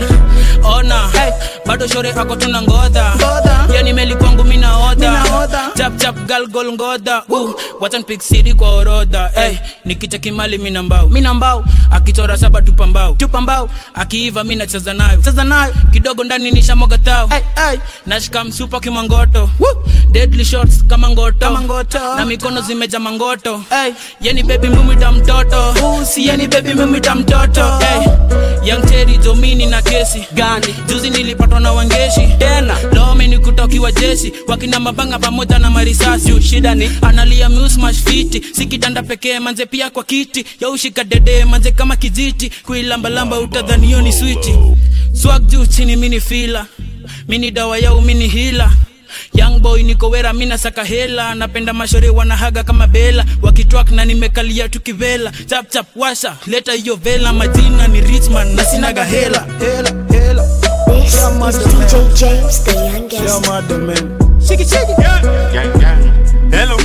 ona hey. bado shore ako tuna ngodha yani meli kwangu mina oda chap chap gal gol ngodha uh, wacha nipig siri kwa orodha hey. nikicha kimali mina mbao mina mbao akichora saba tupa mbao tupa mbao akiiva mi nacheza nayo cheza nayo kidogo ndani nishamoga tao hey, hey. nashika msupa kimangoto deadly shots kama ngoto, kama ngoto. na mikono zimeja mangoto hey. yani bebi mumita mtoto uh, si yani bebi mumita mtoto hey. young teri jomini na kesi gani juzi nilipatwa na wangeshi tena lome ni kutokiwa jeshi wakina mabanga pamoja na marisasi shida ni analia musmash fiti sikitanda pekee manze pia kwa kiti yaushika dede manze kama kijiti kuilambalamba utadhanio ni switi swag juu chini mini fila mini dawa yau mini hila young boy niko wera mina saka hela napenda mashore wanahaga kama bela wakitwak na nimekalia tukivela chap chap washa leta hiyo vela majina ni richman na sinaga hela hela hela This is DJ James, the youngest. Shiki shiki. Gang gang. Hello.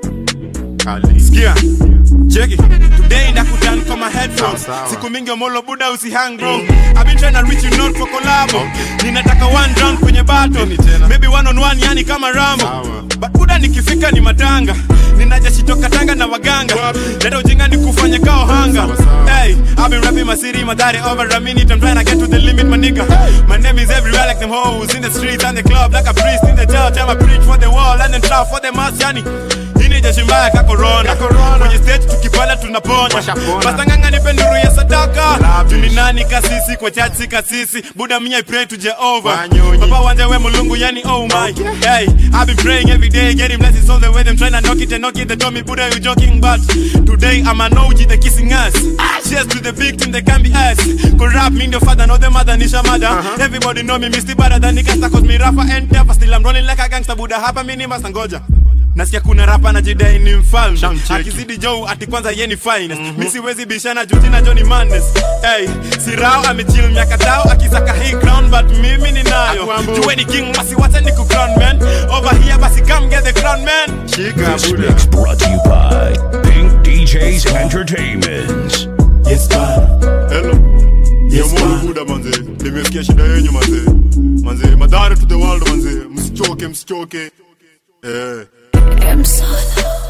Kali. Sikia. Cheki. Today ndakutan kwa my headphones. Siku mingi omolo buda usihang bro. I've been trying to reach you not for collab. Ninataka one round kwenye battle. Maybe one on one yani kama Rambo. But buda nikifika ni matanga. Ninajashitoka tanga na waganga. Leta ujinga ni kufanya kao hanga. Hey, I've been rapping my city, my daddy over a minute. I'm trying to get to the limit, my nigga. My name is everywhere like them hoes in the streets and the club, like a priest in the church. I'm a preach for the wall and then trap for the mass, yani. Hii jeshi mbaya ka corona. Kwenye stage tukipanda tunaponya. Basta nganga nipe nuru ya sadaka. Juni nani kasisi kwa church si kasisi. Buda mimi I pray to Jehovah. Papa wanje we mulungu yani oh my. Hey, I've been praying every day, getting blessings all the way. Them trying to knock it and knock it. They told me Buddha you joking, but today I'm an OG, they kissing us. Cheers to the victim, they can be us. Could rap me the father, not the mother, Nisha mother. Everybody know me, Misty better than Nikasta, cause me rapper and never still I'm rolling like a gangster. Buddha hapa mini master ngoja. nasikia kuna rapa na jidai ni mfalme akizidi jou ati kwanza ye ni finest mm-hmm. mi siwezi bishana juu jina jo ni madness hey, sirao amechil miaka tao akisaka hii crown but mimi ninayo juwe ni king wasiwache ni kukrown man over here basi come get the crown man This mix brought to you by Pink DJs Entertainment. yes hello yes muda manze nimesikia shida yenyu manze manze madhara to the world manze msichoke msichoke eh M Solo.